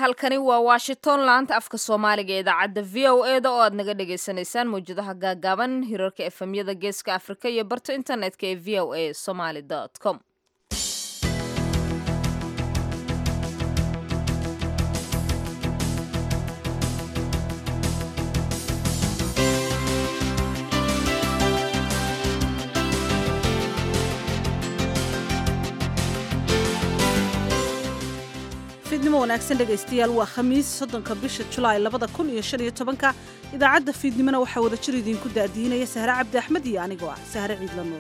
halkani waa washington laanta afka soomaaliga ee idaacadda v o e da oo aad naga dhagaysanaysaan mawjadaha gaagaaban hirarka efemyada geeska afrika iyo barta internetka ee v o a somaly com fiidnimo wanaagsan dhegaystayaal waa khamiis soddonka bisha julaay labada kun iyo shan iyo tobanka idaacadda fiidnimona waxaa wada jir idiinku daadiinaya sahre cabdi axmed iyo anigoo ah sahre ciidla nuur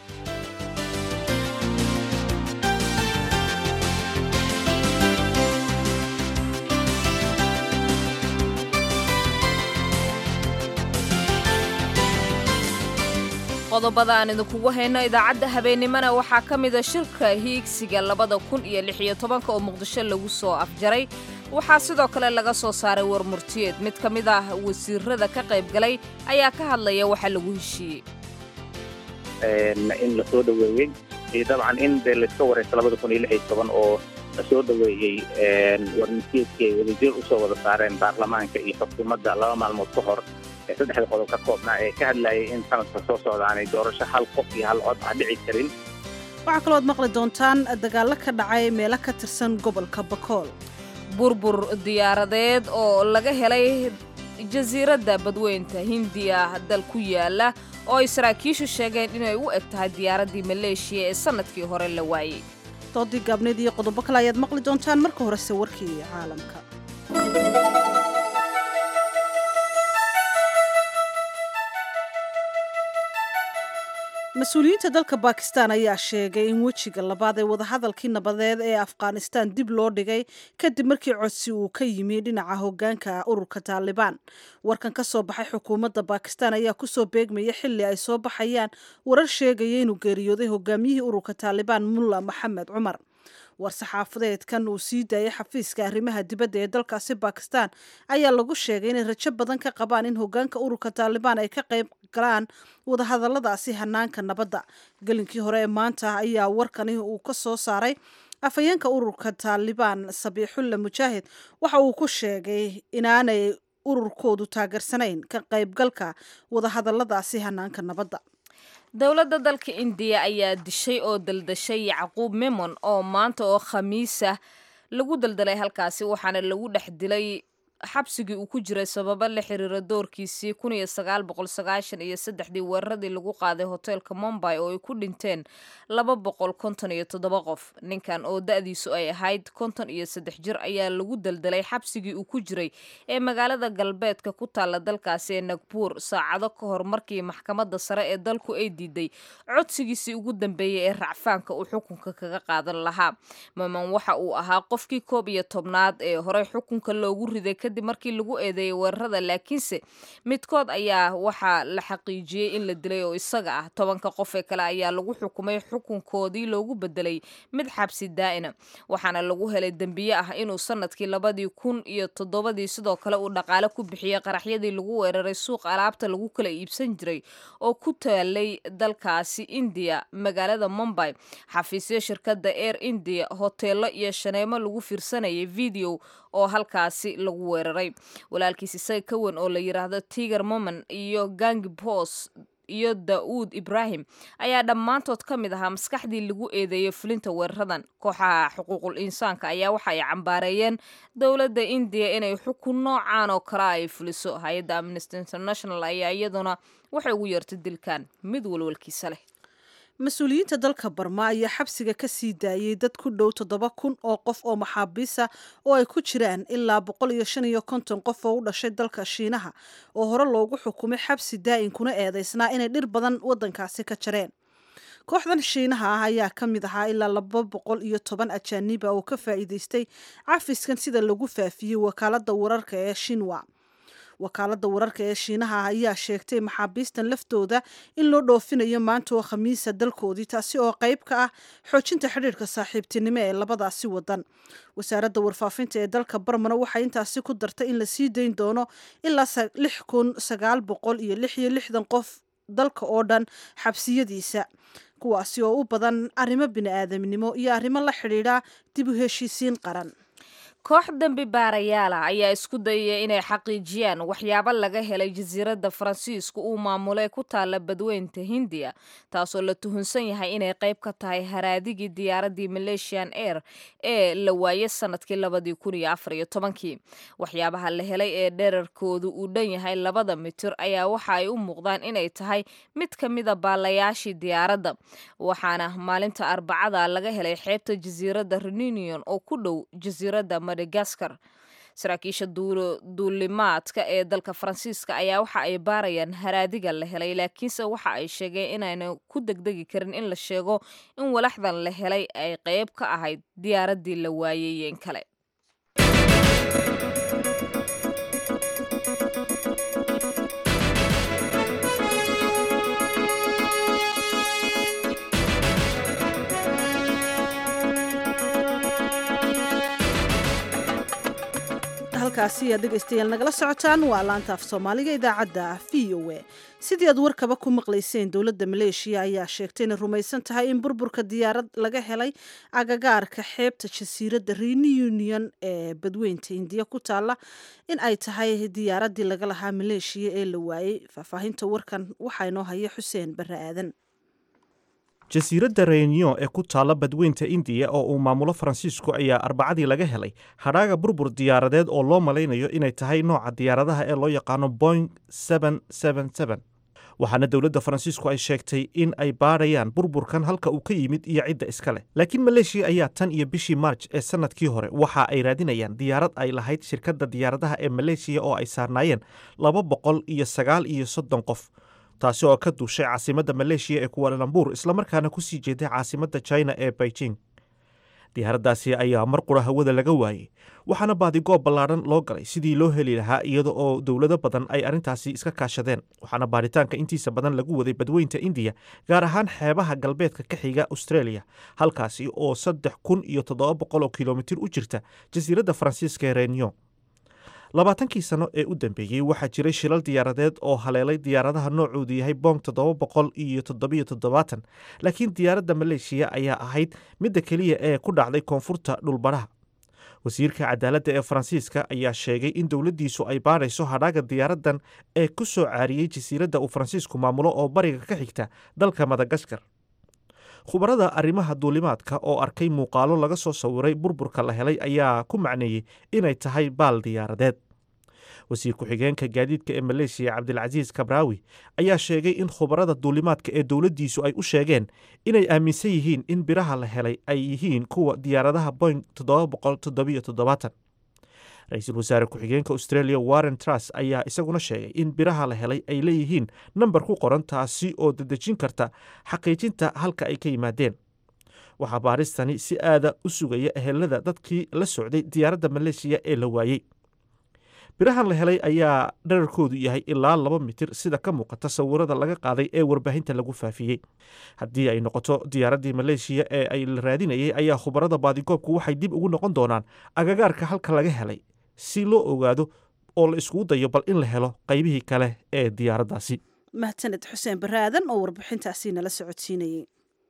qodobada aan idinkugu hayno idaacadda habeennimona waxaa ka mida shirka hiigsiga labada kun iyo lix iyo tobanka oo muqdisho lagu soo afjaray waxaa sidoo kale laga soo saaray warmurtiyeed mid ka mid ah wasiirada ka qayb galay ayaa ka hadlaya waxa lagu heshiiyey in la soo dhoweeyey iyo dabcan in dee layska waraysta labada kun iyo lix iyo toban oo la soo dhoweeyey warmurtiyeedkii ay wadajir usoo wada saareen baarlamaanka iyo xukuumadda laba maalmood ka hor ee saddexda qodob ka koobnaa ee ka hadlayay in sanadka soo socda aanay doorasho hal qof iyo hal cod aan dhici karin waxaa kalooad maqli doontaan dagaallo ka dhacay meelo ka tirsan gobolka bakool burbur diyaaradeed oo laga helay jasiiradda badweynta hindiya dal ku yaala oo ay saraakiishu sheegeen inay u eg tahay diyaaraddii maleeshiya ee sannadkii hore la waayey doodii gaabneed iyo qodobo kale ayaad maqli doontaan marka horese warkii caalamka mas-uuliyiinta dalka bakistan ayaa sheegay in wejiga labaad ee wadahadalkii nabadeed ee afghanistan dib loo dhigay kadib markii codsi uu ka yimi dhinaca hogaanka ururka taalibaan warkan ka soo baxay xukuumadda bakistan ayaa kusoo beegmaya xili ay soo baxayaan warar sheegaya inuu geeriyooday hogaamiyihii ururka taalibaan mulla maxamed cumar war-saxaafadeedkan uu sii daayay xafiiska arrimaha dibadda ee dalkaasi bakistan ayaa lagu sheegay inay rajo badan ka qabaan in hogaanka ururka taalibaan ay ka qayb galaan wadahadaladaasi hanaanka nabadda gelinkii hore ee maanta ayaa warkani uu ka soo saaray afhayeenka ururka taalibaan sabiixulla mujaahid waxa uu ku sheegay inaanay ururkoodu taageersanayn ka qaybgalka wadahadaladaasi hanaanka nabadda dowladda dalka indiya ayaa dishay oo daldashay yacquub memon oo maanta oo khamiisah lagu daldalay halkaasi waxaana lagu dhex dilay xabsigii uu ku jiray sababo la xiriira doorkiisii kun iyo sagaal boqol sagaashan iyo saddexdii weeraradii lagu qaaday hoteelka mombay oo ay ku dhinteen laba boqol konton iyo toddoba qof ninkan oo da-diisu ay ahayd konton iyo saddex jir ayaa lagu daldalay xabsigii uu ku jiray ee magaalada galbeedka ku taalla dalkaasi ee nagbuur saacado ka hor markii maxkamadda sare ee dalku ay diiday codsigiisii ugu dambeeyey ee racfaanka uu xukunka kaga qaadan lahaa maman waxa uu ahaa qofkii koob iyo tobnaad ee horey xukunka loogu riday kadib markii lagu eedeeyay weerarada laakiinse midkood ayaa waxaa la xaqiijiyey in la dilay oo isaga ah tobanka qof ee kale ayaa lagu xukumay xukunkoodii loogu bedelay mid xabsi daa'ina waxaana lagu helay dembiye ah inuu sanadkii labadii kun iyo toddobadii sidoo kale uu dhaqaale ku bixiyey qaraxyadii lagu weeraray suuq alaabta lagu kala iibsan jiray oo ku taalay dalkaasi indiya magaalada mombay xafiisyo shirkadda air india hoteelo iyo shaneemo lagu fiirsanayay video oo halkaasi lagu weeraray walaalkiis isaga ka weyn oo la yidhaahdo tiger moman iyo gangi bos iyo daa'uud ibraahim ayaa dhammaantood ka mid ahaa maskaxdii lagu eedeeyey fulinta weeraradan kooxaha xuquuqul insaanka ayaa waxa ay cambaareeyeen dowladda indiya inay xukun noocaan oo kale ay fuliso hay-adda amnesty international ayaa iyaduna waxay ugu yeertay dilkan mid walwalkiisa leh mas-uuliyiinta dalka barma ayaa xabsiga ka sii daayey dad ku dhow toddoba kun oo qof oo maxaabiisa oo ay ku jiraan ilaa boqol iyo shan iyo konton qof oo u dhashay dalka shiinaha oo hore loogu xukumay xabsi daa'in kuna eedeysnaa inay dhir badan waddankaasi ka jareen kooxdan shiinaha ah ayaa ka mid ahaa ilaa laba boqol iyo toban ajaaniba oo ka faa'iideystay cafiskan sida lagu faafiyey wakaaladda wararka ee shinwa wakaaladda wararka ee shiinaha ayaa sheegtay maxaabiistan laftooda in loo dhoofinayo maanta oo khamiisa dalkoodii taasi oo qayb ka ah xoojinta xidhiirka saaxiibtinimo ee labadaasi wadan wasaaradda warfaafinta ee dalka barmana waxay intaasi ku dartay in la sii dayn doono ilaa lix kun sagaal boqol iyo lix iyo lixdan qof dalka oo dhan xabsiyadiisa kuwaasi oo u badan arrimo bini-aadamnimo iyo arrimo la xidhiidha dib u heshiisiin qaran koox dembi baarayaala ayaa isku dayaya inay xaqiijiyaan waxyaabo laga helay jasiiradda faransiiska uu maamulay ku taalla badweynta hindiya taasoo la tuhunsan yahay inay qayb ka tahay haraadigii diyaaraddii malaysian air ee la waayay sanadkii labadii kun iyo afar iyo tobankii waxyaabaha la helay ee dherarkoodu uu dhan yahay labada mitir ayaa waxa ay u muuqdaan inay tahay mid ka mida baalayaashii diyaaradda waxaana maalinta arbacada laga helay xeebta jasiiradda renunion oo ku dhow jasiiradda madagaskar saraakiisha duulimaadka ee dalka faransiiska ayaa waxa ay baarayaan haraadiga la helay laakiinse waxa ay sheegeen inayna ku degdegi karin in la sheego in walaxdan la helay ay qayb ka ahayd diyaaraddii la waayeyeen kale halkaasi aad dhegaystayaal nagala socotaan waa laanta af soomaaliga idaacadda v o a sidii aad warkaba ku maqlayseen dowladda maleeshiya ayaa sheegtay inay rumaysan tahay in burburka diyaarad laga helay agagaarka xeebta jasiiradda reunion ee badweynta indiya ku taalla in ay tahay diyaaraddii laga lahaa maleeshiya ee la waayey faahfaahinta warkan waxaa inoo haya xuseen barre aadan jasiiradda reunion ee ku taalla badweynta indiya oo uu maamulo faransiisku ayaa arbacadii laga helay hadhaaga burbur diyaaradeed oo loo malaynayo inay tahay nooca diyaaradaha ee loo yaqaano boing waxaana dowladda faransiisku ay sheegtay in ay baadhayaan burburkan halka uu ka yimid iyo cidda iska leh laakiin maleeshiya ayaa tan iyo bishii maarj ee sannadkii hore waxa ay raadinayaan diyaarad ay lahayd shirkadda diyaaradaha ee maleeshiya oo ay saarnaayeen laba boqol iyo sagaal iyo soddon qof taasi oo ka duushay caasimadda maleeshiya ee kuwaalalambur islamarkaana ku sii jeeday caasimadda china ee beijing diyaaraddaasi ayaa mar qura hawada laga waayey waxaana baadigoob ballaadhan loo galay sidii loo heli lahaa iyada oo dowlado badan ay arrintaasi iska kaashadeen waxaana baaritaanka intiisa badan lagu waday badweynta indiya gaar ahaan xeebaha galbeedka ka xiga australia halkaasi oo saddex kun iyo toddoba boqol oo kilomitir u jirta jasiiradda faransiiska ee reunion labaatankii sano ee u dambeeyey waxaa jiray shilal diyaaradeed oo haleelay diyaaradaha noocoodu yahay bong toddoba boqol iyo toddobiyo toddobaatan laakiin diyaaradda maleeshiya ayaa ahayd midda keliya ee ku dhacday koonfurta dhulbadhaha wasiirka cadaaladda ee faransiiska ayaa sheegay in dowladdiisu ay baadhayso hadhaaga diyaaraddan ee ku soo caariyey jasiiradda uu faransiisku maamulo oo bariga ka xigta dalka madagaskar khubarada arrimaha duulimaadka oo arkay muuqaalo laga soo sawiray burburka la helay ayaa ku macneeyey inay tahay baal diyaaradeed wasiir ku-xigeenka gaadiidka ee maleeshiya cabdilcasiis kabraawi ayaa sheegay in khubarada duulimaadka ee dowladdiisu ay u sheegeen inay aaminsan yihiin in biraha la helay ay yihiin kuwa diyaaradaha boing ra-iisul wasaare ku-xigeenka australia warren trus ayaa isaguna sheegay in biraha la helay ay leeyihiin nambar ku qoran taasi oo dedejin karta xaqiijinta halka ay ka yimaadeen waxaa baaristani si aada u sugaya ehelada dadkii la socday diyaaradda maleeshiya ee la waayey birahan la helay ayaa dherarkoodu yahay ilaa laba mitir sida ka muuqata sawirada laga qaaday ee warbaahinta lagu faafiyey haddii ay noqoto diyaaraddii maleeshiya ee ay la raadinayay ayaa khubarada baadigoobku waxay dib ugu noqon doonaan agagaarka halka laga helay si loo ogaado oo la iskugu dayo bal in la helo qaybihii kale ee diyaaraddaasi mahadsaned xuseen barre aadan oo warbixintaasi nala socodsiinayey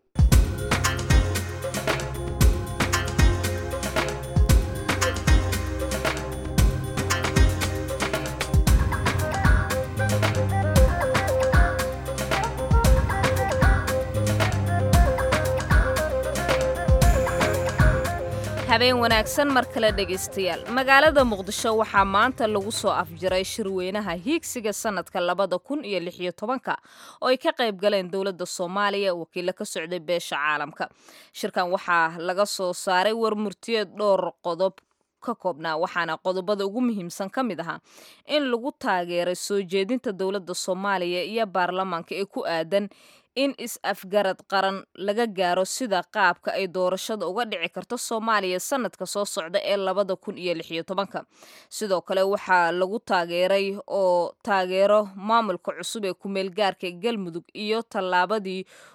habeen wanaagsan mar kale dhegaystayaal magaalada muqdisho waxaa maanta lagu soo afjiray shirweynaha hiigsiga sanadka labada kun iyo lix iyo tobanka oo ay ka qayb galeen dowladda soomaaliya wakiilo ka socday beesha caalamka shirkan waxaa laga soo saaray warmurtiyeed dhowr qodob ka koobnaa waxaana qodobada ugu muhiimsan ka mid ahaa in lagu taageeray soo jeedinta dowladda soomaaliya iyo baarlamaanka ee ku aadan in is-afgarad qaran laga gaaro sida qaabka ay doorashada uga dhici karto soomaaliya sanadka soo socda ee labada kun iyo lix iyo tobanka sidoo kale waxaa lagu taageeray oo taageero maamulka cusub ee kumeel gaarka galmudug iyo tallaabadii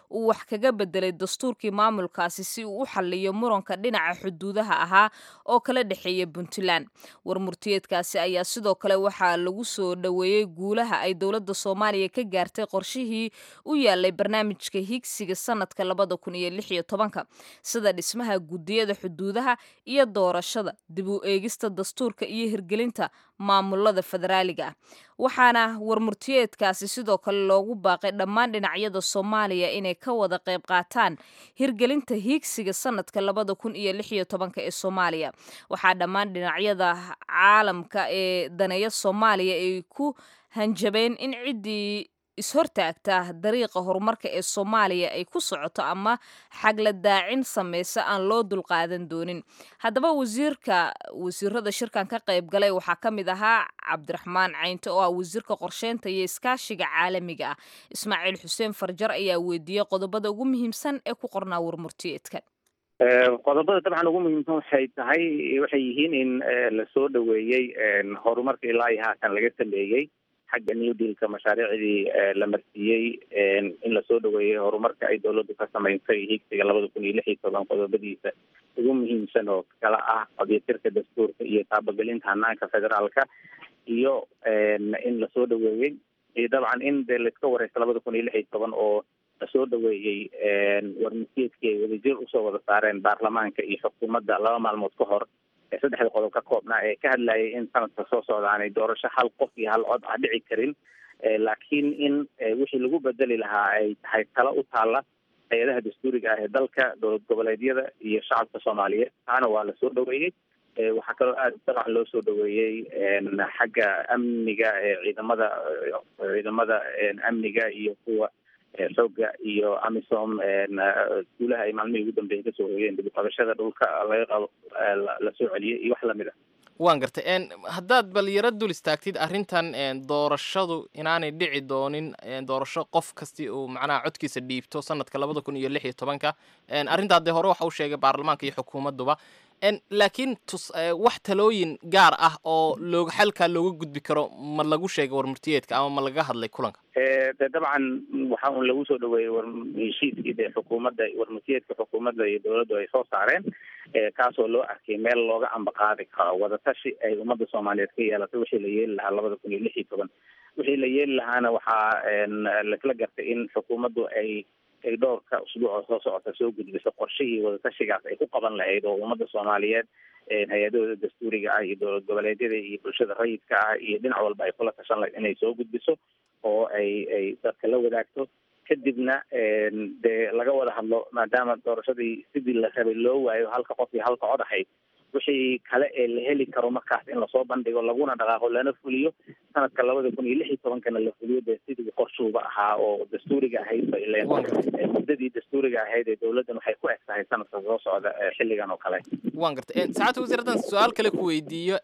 uu wax kaga bedelay dastuurkii maamulkaasi si uu u xalliyo muranka dhinaca xuduudaha ahaa oo kala dhexeeya puntland warmurtiyeedkaasi ayaa sidoo kale waxaa lagu soo dhoweeyey guulaha ay dowladda soomaaliya ka gaartay qorshihii u yaalay barnaamijka higsiga sanadka labada kun iyo lix iyo tobanka sida dhismaha guddiyada xuduudaha iyo doorashada dib u eegista dastuurka iyo hirgelinta maamulada federaaliga ah waxaana warmurtiyeedkaasi sidoo kale loogu baaqay dhammaan dhinacyada soomaaliya inay ka wada qayb qaataan hirgelinta hiigsiga sanadka labada kun iyo lix iyo tobanka ee soomaaliya waxaa dhammaan dhinacyada caalamka ee daneeya soomaaliya ay ku hanjabeen in ciddii ishortaagta dariiqa horumarka ee soomaaliya ay ku socoto ama xagla daacin samaysa aan loo dulqaadan doonin haddaba wasiirka wasiirada shirkan ka qayb galay waxaa ka mid ahaa cabdiraxmaan caynte oo ah wasiirka qorsheynta iyo iskaashiga caalamiga ah ismaaciil xuseen farjar ayaa weydiiyey qodobada ugu muhiimsan ee ku qornaa warmurtiyeedkan qodobada dabcan ugu muhiimsan waxay tahay waxay yihiin in lasoo dhoweeyey horumarka ilaa iyo haatan laga sameeyey xagga new dealka mashaariicdii la marsiiyey in lasoo dhoweeyey horumarka ay dowladdu ka samaysay higsiga labada kun iyo lix iyo toban qodobadiisa ugu muhiimsan oo kala ah qadyatirka dastuurka iyo taabagelinta hanaanka federaalka iyo in lasoo dhoweeyey iyo dabcan in dee laiska wareysta labada kun iyo lix iyo toban oo lasoo dhoweeyey warmasiidkii ay wadajir usoo wada saareen baarlamaanka iyo xukuumadda laba maalmood ka hor ee saddexda qodob ka koobnaa ee ka hadlayay in sanadka soo socda aanay doorasho hal qof iyo hal cod ah dhici karin laakiin in wixii lagu bedeli lahaa ay tahay talo u taalla hay-adaha dastuuriga ah ee dalka dowlad goboleedyada iyo shacabka soomaaliyeed taana waa lasoo dhoweeyey waxaa kaloo aada dabcan loo soo dhoweeyey xagga amniga ciidamada ciidamada amniga iyo kuwa xooga iyo amisom guulaha ay maalmihii ugu dambeeyay kasoo hoyeen dib uqabashada dhulka laga qabo lasoo celiyey iyo wax lamid ah waan gartay haddaad bal yaro dul istaagtid arrintan doorashadu inaanay dhici doonin doorasho qof kasti uu macnaha codkiisa dhiibto sanadka labada kun iyo lix iyo tobanka arrintaa dee hore waxa uu sheegay baarlamaanka iyo xukuumadduba laakiin tus wax talooyin gaar ah oo looga xalkaa looga gudbi karo ma lagu sheegay warmurtiyeedka ama ma laga hadlay kulanka de dabcan waxa un lagu soo dhaweeyey war heshiiskii dee xukuumadda warmurtiyeedka xukuumadda iyo dowladdu ay soo saareen kaasoo loo arkay meel looga ambaqaadi karo wadatashi ay ummadda soomaaliyeed ka yeelatay wixii la yeeli lahaa labada kun iyo lix iyo toban wixii la yeeli lahaana waxaa lasla gartay in xukuumaddu ay ay dhowrka usbuuc oo soo socota soo gudbiso qorshihii wadatashigaas ay ku qaban lahayd oo ummadda soomaaliyeed hay-adahooda dastuuriga ah iyo dowlad goboleedyada iyo bulshada rayidka ah iyo dhinac walba ay kula tashan lahayd inay soo gudbiso oo ay ay dadka la wadaagto kadibna dee laga wada hadlo maadaama doorashadii sidii la rabay loo waayo halka qof iyo halka cod ahayd wixii kale ee la heli karo markaas in lasoo bandhigo laguna dhaqaaqo lana fuliyo sanadka labada kun iyo lix iyo tobankana la fuliyo dee sidii qorshuuba ahaa oo dastuuriga ahayd ba ileen muddadii dastuuriga ahayd ee dowladdan waxay ku eg tahay sanadka soo socda xilligan oo kale waan gartay saacadda wasiir haddaan su-aal kale ku weydiiyo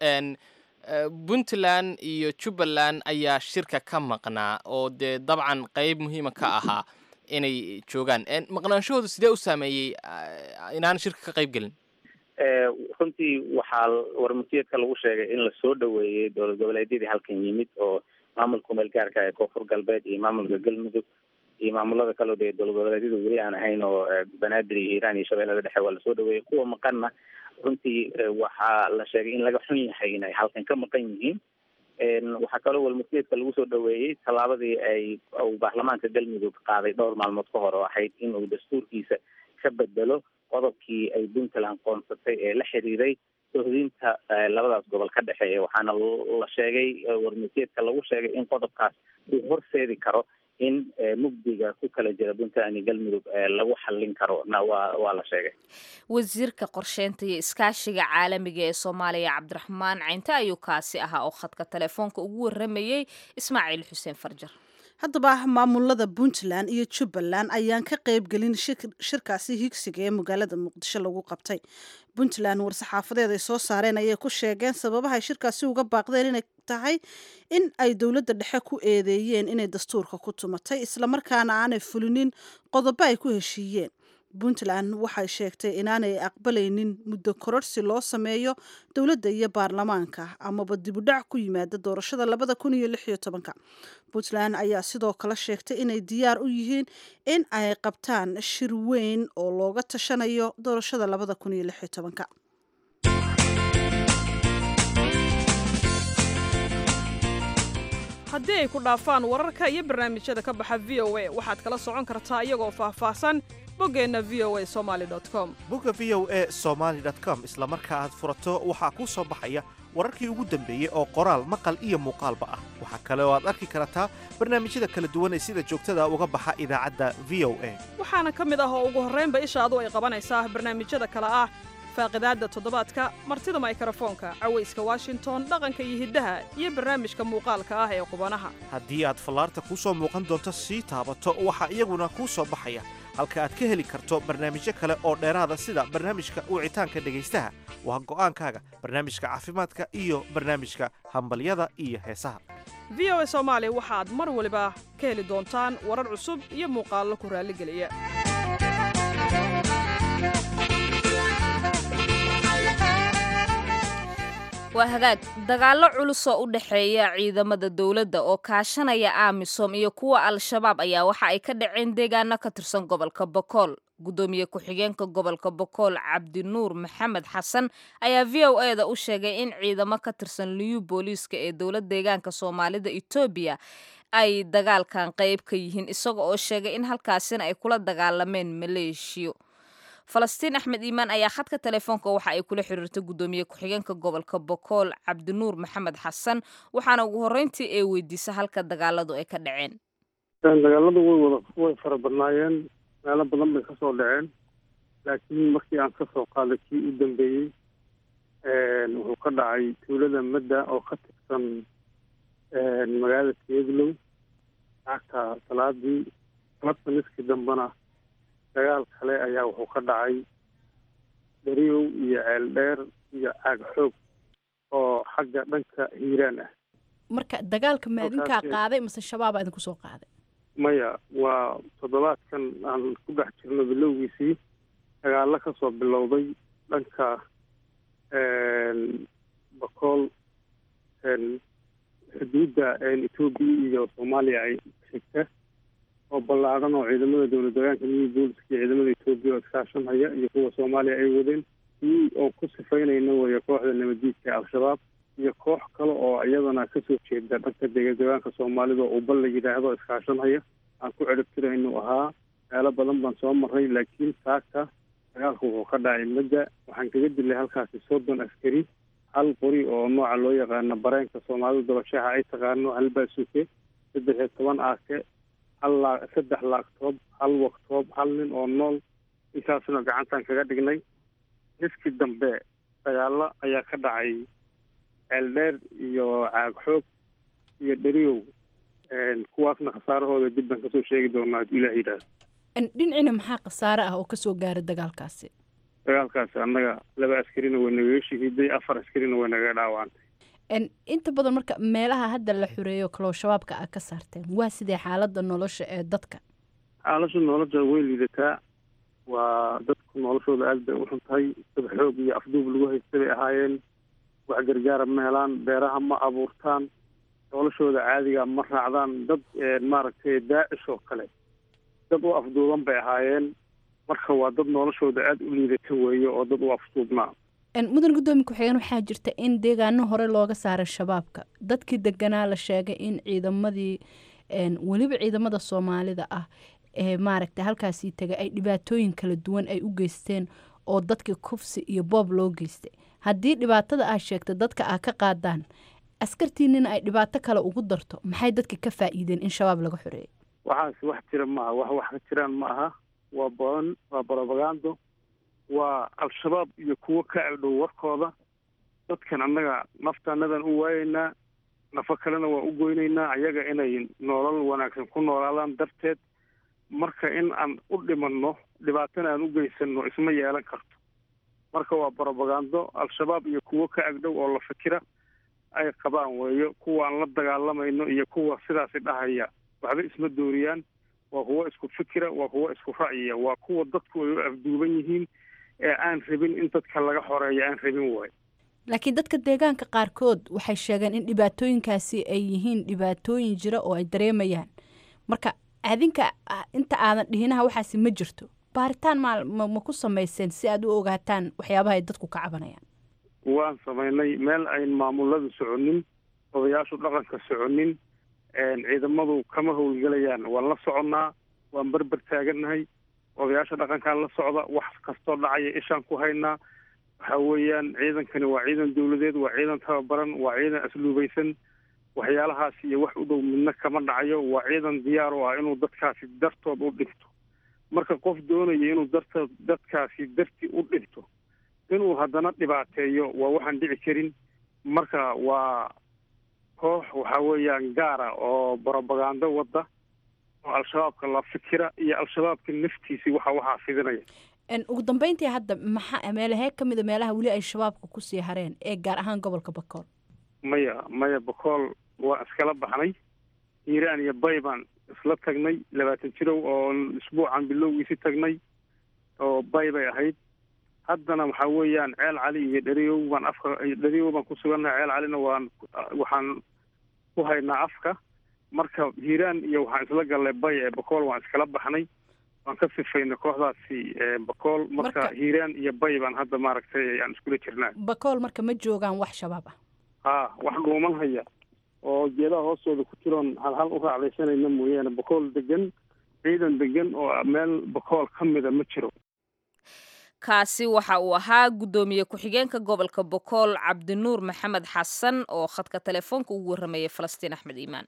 puntland iyo jubbaland ayaa shirka ka maqnaa oo dee dabcan qeyb muhiima ka ahaa inay joogaan maqnaanshahoodu sidee u saameeyey inaan shirka ka qayb gelin runtii waxaa warmurtiyeedka lagu sheegay in lasoo dhoweeyey dowlad goboleedyadii halkan yimid oo maamulka meel gaarka ee koonfur galbeed iyo maamulka galmudug iyo maamulada kaleo dee dowlad goboleedyada weli aan ahayn oo banaadir iyo hiiraan iyo shabeellada dhexe waa lasoo dhoweeyey kuwa maqanna runtii waxaa la sheegay in laga xun yahay inay halkan ka maqan yihiin waxaa kaloo warmurtiyeedka lagu soo dhoweeyey tallaabadii ay uu baarlamaanka galmudug qaaday dhowr maalmood ka hor oo ahayd in uu dastuurkiisa ka bedelo qodobkii ay puntland qoonsatay ee la xiriiray sohdinta labadaas gobol ka dhexeeya waxaana la sheegay warmurtiyeedka lagu sheegay in qodobkaas uu horseedi karo in mugdiga ku kala jira puntland iyo galmudug lagu xallin karo na waa waa la sheegay wasiirka qorsheynta iyo iskaashiga caalamiga ee soomaaliya cabdiraxmaan caynte ayuu kaasi ahaa oo khadka telefoonka ugu waramayey ismaaciil xuseen farjar haddaba maamulada puntland iyo jubbaland ayaan ka qayb gelin shirkaasi higsiga ee magaalada muqdisho lagu qabtay puntland war-saxaafadeed ay soo saareen ayay ku sheegeen sababahay shirkaasi uga baaqdeen inay tahay in ay dowladda dhexe ku eedeeyeen inay dastuurka ku tumatay islamarkaana aanay fulinin qodobo ay ku heshiiyeen puntland waxay sheegtay inaanay aqbalaynin muddo kororsi loo sameeyo dowladda iyo baarlamaanka amaba dibudhac ku yimaada doorashada labada kun iyo lix iyo tobanka puntland ayaa sidoo kale sheegtay inay diyaar u yihiin in ay qabtaan shir weyn oo looga tashanayo doorashada labada kun iyo lix iyo tobanka haddii ay ku dhaafaan wararka iyo barnaamijyada ka baxa v o a waxaad kala socon kartaa iyagoo faahfaahsan boggeenna v o a somaali com bogga v o e somaali com isla marka aad furato waxaa kuu soo baxaya wararkii ugu dambeeyey oo qoraal maqal iyo muuqaalba ah waxaa kale oo aad arki kartaa barnaamijyada kala duwan ee sida joogtada uga baxa idaacadda v o a waxaana ka mid ah oo ugu horraynba ishaadu ay qabanaysaa barnaamijyada kale ah faaqidaadda toddobaadka martida maykarafoonka cawayska washington dhaqanka iyo hiddaha iyo barnaamijka muuqaalka ah ee qubanaha haddii aad fallaarta kuu soo muuqan doonto sii taabato waxaa iyaguna kuu soo baxaya halka aad ka heli karto barnaamijyo kale oo dheeraada sida barnaamijka wicitaanka dhegaystaha waa go'aankaaga barnaamijka caafimaadka iyo barnaamijka hambalyada iyo heesaha v o a soomaali waxaad mar waliba ka heli doontaan warar cusub iyo muuqaallo ku raalligeliya waa hagaag dagaallo culus oo u dhexeeya ciidamada dowladda oo kaashanaya amisom iyo kuwa al-shabaab ayaa waxa ay ka dhaceen deegaano ka tirsan gobolka bokool guddoomiye ku-xigeenka gobolka bokool cabdinuur maxamed xasan ayaa v o e da u sheegay in ciidamo ka tirsan liyu booliiska ee dowlad deegaanka soomaalida etoobiya ay dagaalkan qayb ka yihiin isaga oo sheegay in halkaasina ay kula dagaalameen maleeshiyo falastiin axmed iimaan ayaa khadka telefoonka waxa ay kula xiriirtay guddoomiye ku-xigeenka gobolka bokool cabdinuur maxamed xasan waxaana ugu horreyntii ee weydiisa halka dagaaladu ay ka dhaceen dagaaladu way wada way fara badnaayeen meelo badan bay kasoo dhaceen laakiin markii aan kasoo qaaday kii u dambeeyey wuxuu ka dhacay tuulada madda oo ka tirsan magaalada teeglow lacagta salaadii salabta niskii dambena dagaal kale ayaa wuxuu ka dhacay dariyow iyo ceel dheer iyo caag xoog oo xagga dhanka hiiraan ah marka dagaalka ma idinkaa Halkaasi- qaaday mase shabaabaa idinku soo qaaday maya waa toddobaadkan aan ku dhex jirno bilowgiisii dagaallo ka soo bilowday dhanka bakool xuduudda etoobiya iyo soomaaliya ay xigta oo ballaadhan oo ciidamada dowlad deegaanka new booliska iyo ciidamada etoobiya oo iskaashanhaya iyo kuwa soomaaliya ay wadeen kii oo ku sifaynayna waya kooxda nabaddiidka ee al-shabaab iyo koox kale oo iyadana kasoo jeeda dhanka dega deegaanka soomaalida oo ubal la yidhaahdo oo iskaashanhaya aan ku ciribtiraynu ahaa meelo badan baan soo marray laakiin saaka dagaalku wuxuu ka dhacay madda waxaan kaga dilay halkaasi soddon askari hal qori oo nooca loo yaqaano bareenka soomaalida dabashaha ay taqaano hal baasuke saddex iyo toban aake hal laa saddex laagtoob hal waktoob hal nin oo nool intaasna gacantaan kaga dhignay niskii dambe dagaallo ayaa ka dhacay ceeldheer iyo caag xoog iyo dheriyow kuwaasna khasaarahooda dib baan kasoo sheegi doonaa hadduu ilaah yidhaahdo En, dhinacina maxaa khasaare ah oo kasoo gaaray dagaalkaasi dagaalkaasi annaga laba askarina way nagaga shahiiday afar askarina way nagaga dhaawacantay En, inta badan marka meelaha hadda la xureeyo kaloo shabaabka aad ka saarteen waa sidee xaalada nolosha ee dadka xaalasha nolosha way liidataa waa dadku noloshooda aad bay u xun tahay dad xoog iyo afduub lagu haysta bay ahaayeen wax gargaara ma helaan beeraha ma abuurtaan noloshooda caadiga ma raacdaan dad maaragtay daacish oo kale dad u afduuban bay ahaayeen marka waa dad noloshooda aada u liidata weeye oo dad u afduubnaa En, mudan guddoomiye ku-xigeen waxaa jirta in deegaano hore looga saaray shabaabka dadkii deganaa la sheegay in ciidamadii en, weliba ciidamada soomaalida ah ee maaragta halkaasii tegay ay dhibaatooyin kala duwan ay u geysteen oo dadkii kufsi iyo boob loo geystay haddii dhibaatada aad sheegta dadka aad ka qaadaan askartiinina ay dhibaato kale ugu darto maxay dadka ka faa'iideen in shabaab laga xoreeyo waxaas wax jira ma aha wax wax ka jiraan ma aha waa badan waa barobagando waa al-shabaab iyo kuwo ka agdhow warkooda dadkan annaga naftaanadan u waayeynaa nafo kalena waa u goynaynaa ayaga inay nolol wanaagsan ku noolaadaan darteed marka in aan u dhimanno dhibaatana aan u geysanno isma yeelan karto marka waa barobagando al-shabaab iyo kuwo ka agdhow oo la fikira ay qabaan weeyo kuwa aan la dagaalamayno iyo kuwa sidaasi dhahaya waxba isma dooriyaan waa kuwo isku fikira waa kuwo isku ra'yiya waa kuwa dadku ay u afduuban yihiin ee aan rabin in dadka laga xoreeyo aan rabin waay laakiin dadka deegaanka qaarkood waxay sheegeen in dhibaatooyinkaasi ay yihiin dhibaatooyin jira oo ay dareemayaan marka adinka inta aadan dhihinaha waxaasi ma jirto baaritaan ma ma ku samayseen si aad u ogaataan waxyaabaha ay dadku ka cabanayaan waan samaynay meel ayn maamuladu soconin odayaashu dhaqanka soconin ciidamadu kama howlgelayaan waan la soconnaa waan berber taagannahay odayaasha dhaqankaan la socda wax kastoo dhacaya ishaan ku haynaa waxa weeyaan ciidankani waa ciidan dawladeed waa ciidan tababaran waa ciidan asluubaysan waxyaalahaas iyo wax u dhow midna kama dhacayo waa ciidan diyaar u ah inuu dadkaasi dartood u dhinto marka qof doonaya inuu dartood dadkaasi darti u dhinto inuu haddana dhibaateeyo waa waxaan dhici karin marka waa koox waxa weeyaan gaara oo brobagando wadda oo al-shabaabka la fikira iyo al-shabaabka naftiisii waxa waxaa fidinaya ugu dambeyntii hadda maxaa meelahee ka mid a meelaha weli ay shabaabka kusii hareen ee gaar ahaan gobolka bakool maya maya bakool waan iskala baxnay hiiraan iyo bay baan isla tagnay labaatan jirow oo isbuucan bilowgiisi tagnay oo bay bay ahayd haddana waxaa weeyaan ceel cali iyo dheriyow baan afka dheriyow baan ku sugannahay ceel calina waan waxaan ku haynaa afka marka hiiraan iyo waxaan isla gallay bay ee bakool waan iskala baxnay waan ka sifaynay kooxdaasi bakool marka hiiraan iyo bay baan hadda maaragtay aan iskula jirnaa bakool marka ma joogaan wax shabaab ah ha wax dhuuman haya oo geedaha hoostooda ku jiroon hal hal u raacdaysanayna mooyaane bakool degan ciidan degan oo meel bakool ka mida ma jiro kaasi waxa uu ahaa guddoomiye ku-xigeenka gobolka bokool cabdinuur maxamed xasan oo khadka telefoonka ugu warramayay falastiin axmed iimaan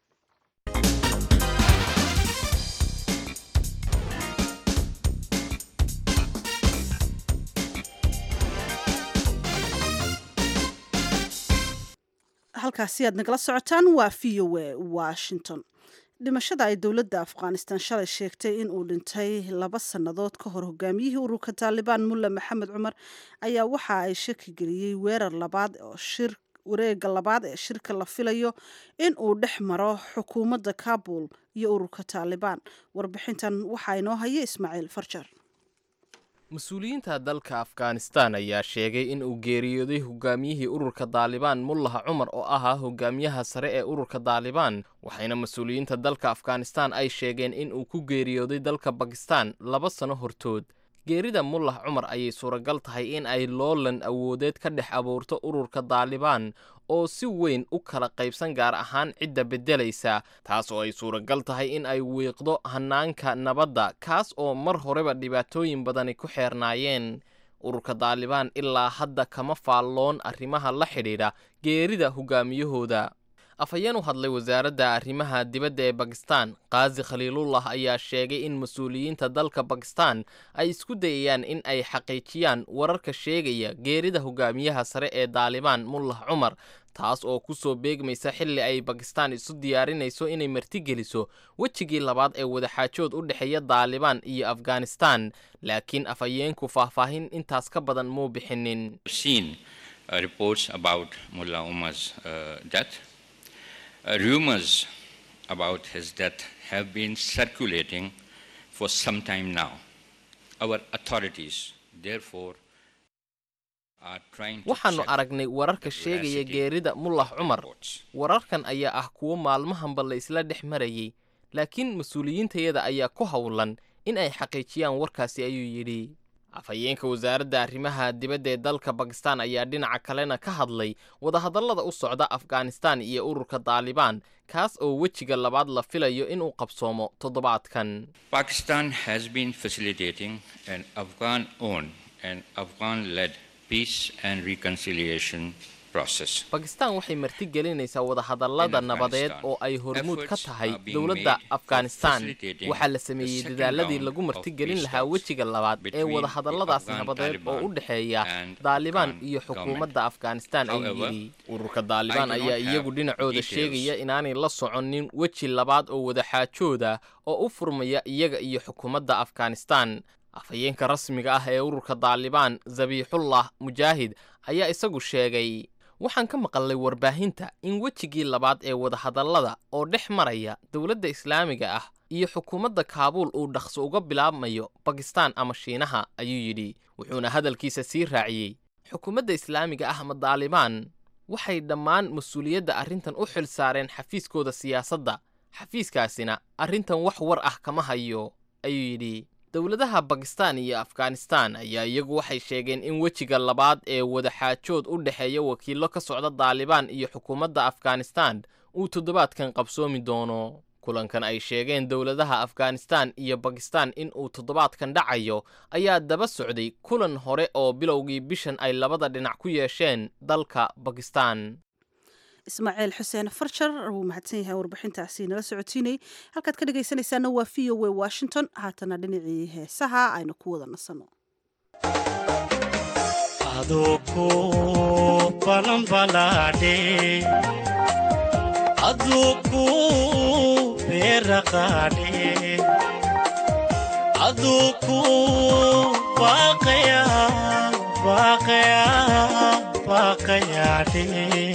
halkaasi aad nagala socotaan waa v o a washington dhimashada ay dowladda afghanistan shalay sheegtay in uu dhintay laba sannadood ka hor hogaamiyihii ururka taalibaan mulle maxamed cumar ayaa waxa ay shaki geliyey weerar labaad oo shir wareega labaad ee shirka la filayo in uu dhex maro xukuumadda kabul iyo ururka taalibaan warbixintan waxaa inoo haya ismaaciil farjar mas-uuliyiinta dalka afghanistan ayaa sheegay in uu geeriyooday hogaamiyihii ururka daalibaan mullaha cumar oo ahaa hogaamiyaha sare ee ururka daalibaan waxayna mas-uuliyiinta dalka afghanistan ay sheegeen in uu ku geeriyooday dalka bakistan laba sano hortood geerida mullah cumar ayay suuragal tahay in ay loolan awoodeed ka dhex abuurto ururka daalibaan oo si weyn u kala qaybsan gaar ahaan cidda beddelaysa taas oo ay suuragal tahay in ay wiiqdo hanaanka nabadda kaas oo mar horeba dhibaatooyin badani ku xeernaayeen ururka daalibaan ilaa hadda kama faalloon arrimaha la xidhiidha geerida hogaamiyahooda afhayeen u hadlay wasaaradda arrimaha dibadda ee bakistan kaazi khaliilullah ayaa sheegay in mas-uuliyiinta dalka bakistan ay isku dayayaan in ay xaqiijiyaan wararka sheegaya geerida hogaamiyaha sare ee daalibaan mullah cumar taas oo ku soo beegmaysa xilli ay bakistan isu diyaarinayso inay martigeliso wejigii labaad ee wadaxaajood u dhexeeya daalibaan iyo afghanistan laakiin afhayeenku faahfaahin intaas ka badan muu bixinin Uh, rumors about his death have been circulating for some time now. Our authorities, therefore, are trying to waxaannu check aragnay wararka the sheegaya veracity geerida mullah of cumar reports. wararkan ayaa ah kuwo maalmahanba la isla dhex marayay laakiin mas-uuliyiintayada ayaa ku howlan in ay xaqiijiyaan warkaasi ayuu yidhi afhayeenka wasaaradda arrimaha dibadda ee dalka bakistan ayaa dhinaca kalena ka hadlay wadahadallada u socda afghanistan iyo ururka daalibaan kaas oo wejiga labaad la filayo inuu qabsoomo toddobaadkan Pakistan has been facilitating an Afghan owned and Afghan led peace and reconciliation process. bakistan waxay martigelinaysaa wadahadallada In nabadeed Afghanistan, oo ay hormuud ka efforts tahay are being dowladda made for afghanistan facilitating waxaa la the sameeyey second dadaaladii round lagu of martigelin peace lahaa talks wejiga labaad ee between the wadahadalladaasi Afghan nabadeed oo u Taliban dhexeeya and daalibaan Afghan iyo xukuumadda afghanistan ayuu However, yidhi ururka daalibaan I do not ayaa have iyagu dhinacooda details sheegaya inaanay la soconin weji labaad oo wadaxaajooda oo u furmaya iyaga iyo xukuumadda afghanistan afhayeenka rasmiga ah ee ururka daalibaan zabiixullah mujaahid ayaa isagu sheegay waxaan ka maqalnay warbaahinta in wejigii labaad ee wadahadallada oo dhex maraya dowladda islaamiga ah iyo xukuumadda kaabuul uu dhaqso uga bilaabmayo bakistaan ama shiinaha ayuu yidhi wuxuuna hadalkiisa sii raaciyey xukuumadda islaamiga ah ama daalibaan waxay dhammaan mas-uuliyadda arrintan u xil saareen xafiiskooda siyaasadda xafiiskaasina arrintan wax war ah kama hayo ayuu yidhi dowladaha bakistaan iyo afghanistaan ayaa iyagu waxay sheegeen in wejiga labaad ee wadaxaajood u dhexeeya wakiillo ka socda daalibaan iyo xukuumadda afghanistaan uu toddobaadkan qabsoomi doono kulankan ay sheegeen dowladaha afghanistaan iyo bakistaan in uu toddobaadkan dhacayo ayaa daba socday kulan hore oo bilowgii bishan ay labada dhinac ku yeesheen dalka bakistaan ismaaciil xuseen farjar wuu mahadsan yahay warbixintaasi nala socotiinay halkaad ka dhegaysanaysaana waa v o w washington haatana dhinacii heesaha aynu ku wada nasanno aduku balanbalaadhe aduku beeraqaadhe aduku baaqaya baaqaya baaqayaadhe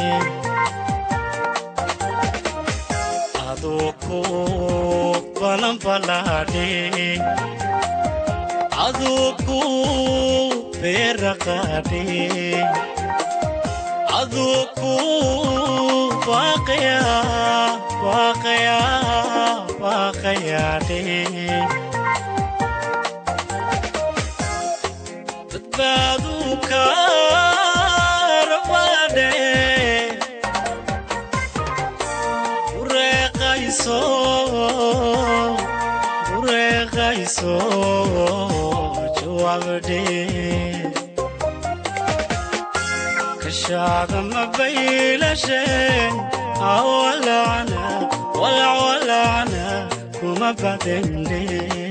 aduku balanbalaadhe aduku beeraqaadhe aduku baaqaya baaqaya baaqayaadhe badbaadu kaarabaadhe bureeqayso bureeqayso jawaabdhe kashaada mabaylashen awalacna walacwalacna kuma badende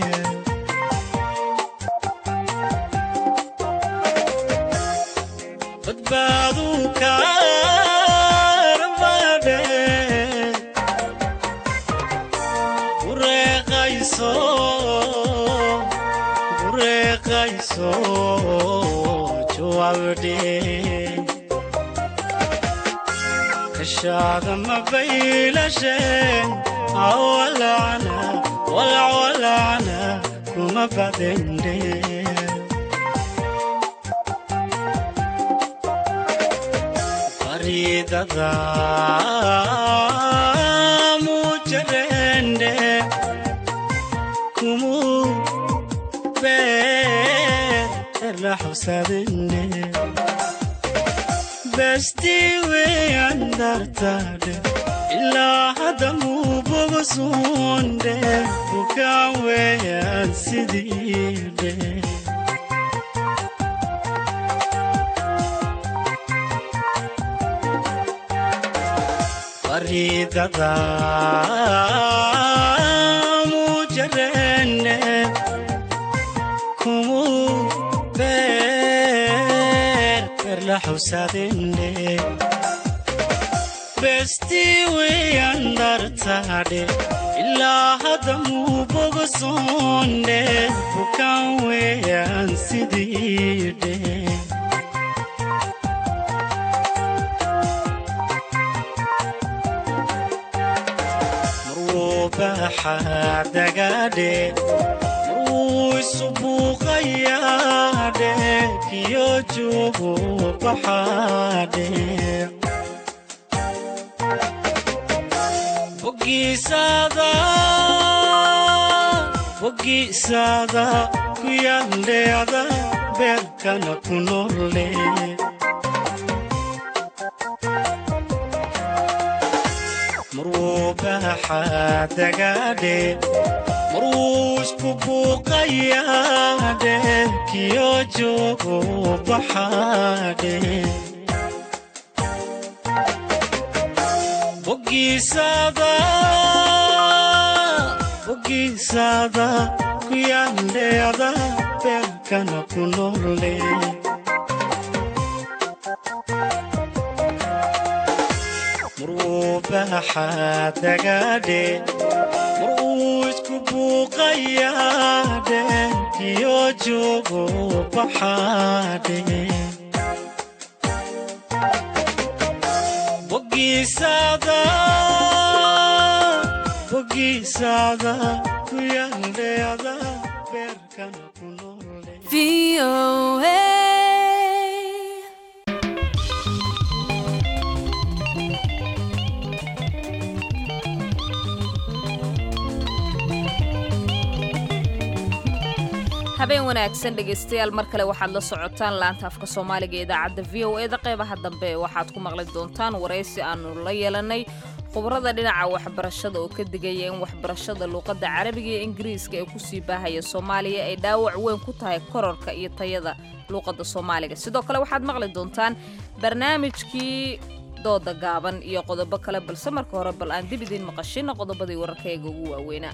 badbaadu kaarabadhe bureeqayso bureeqayso jawaabdhe kashaada mabaylashen awalacna walacwalacna kuma badende baridada mujarende kumu beerla xusadende besti weyan dartade ilaa hadda muu bogosunde bukaan weyan sidiide baridada mujarende kumu beer berla xusadende besti weyan dartade ilaa hadda muu bogosonde bukaan weyan sidiide baxadagadhe marwuu isu buuqayaadhe kiyo juugu baxaadhe bogiisaada bogiisaada ku yandheeda beerkana ku nolle marwuu baxadagadhe marwuu isku buuqayaadhe kiyo joogu baxaadhe bogiisaada bogiisaada ku yandheeda beerkana ku nolle marwuu baxadagadhe marwuu isku buuqayaadhe kiyo joogu baxaadhe bogiisaada ugiisaada ku yaandheeda beerkana ku noole habeen wanaagsan dhegaystayaal mar kale waxaad la socotaan laanta afka soomaaliga ee idaacadda v o eda qeybaha dambe waxaad ku maqli doontaan waraysi aanu la yeelanay khubarada dhinaca waxbarashada oo ka digaya in waxbarashada luuqadda carabiga iyo ingiriiska ee kusii baahaya soomaaliya ay dhaawac weyn ku tahay kororka iyo tayada luuqadda soomaaliga sidoo kale waxaad maqli doontaan barnaamijkii dooda gaaban iyo qodobo kale balse marka hore bal aan dib idiin maqashina qodobadii wararkayaga ugu waaweynaa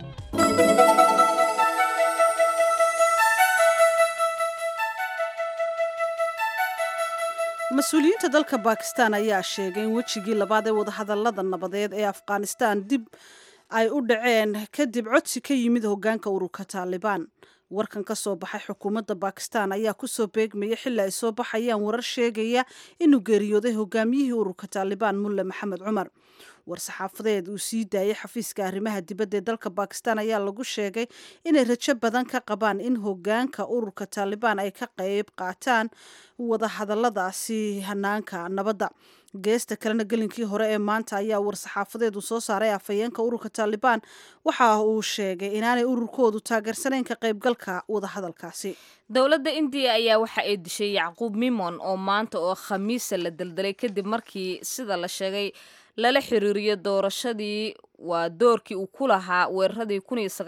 mas-uuliyiinta dalka bakistan ayaa sheegay in wejigii labaad ee wadahadalada nabadeed ee afghanistan dib ay u dhaceen kadib codsi ka yimid hogaanka ururka taalibaan warkan ka soo baxay xukuumadda bakistan ayaa kusoo beegmaya xilli ay soo baxayaan warar sheegaya inuu geeriyooday hogaamiyihii ururka taalibaan mulle maxamed cumar war-saxaafadeed uu sii daayay xafiiska arrimaha dibadda ee dalka bakistan ayaa lagu sheegay inay rajo badan ka qabaan in hogaanka ururka taalibaan ay ka qayb qaataan wadahadaladaasi hanaanka nabadda geesta kalena gelinkii hore ee maanta ayaa war-saxaafadeed uu soo saaray afhayeenka ururka taalibaan waxa uu sheegay inaanay ururkoodu taageersanayn ka qaybgalka wadahadalkaasi dowladda indiya ayaa waxa ay dishay yacquub mimon oo maanta oo khamiisa la daldalay kadib markii sida la sheegay lala xiriiriyo doorashadii waa doorkii uu ku lahaa weeraradii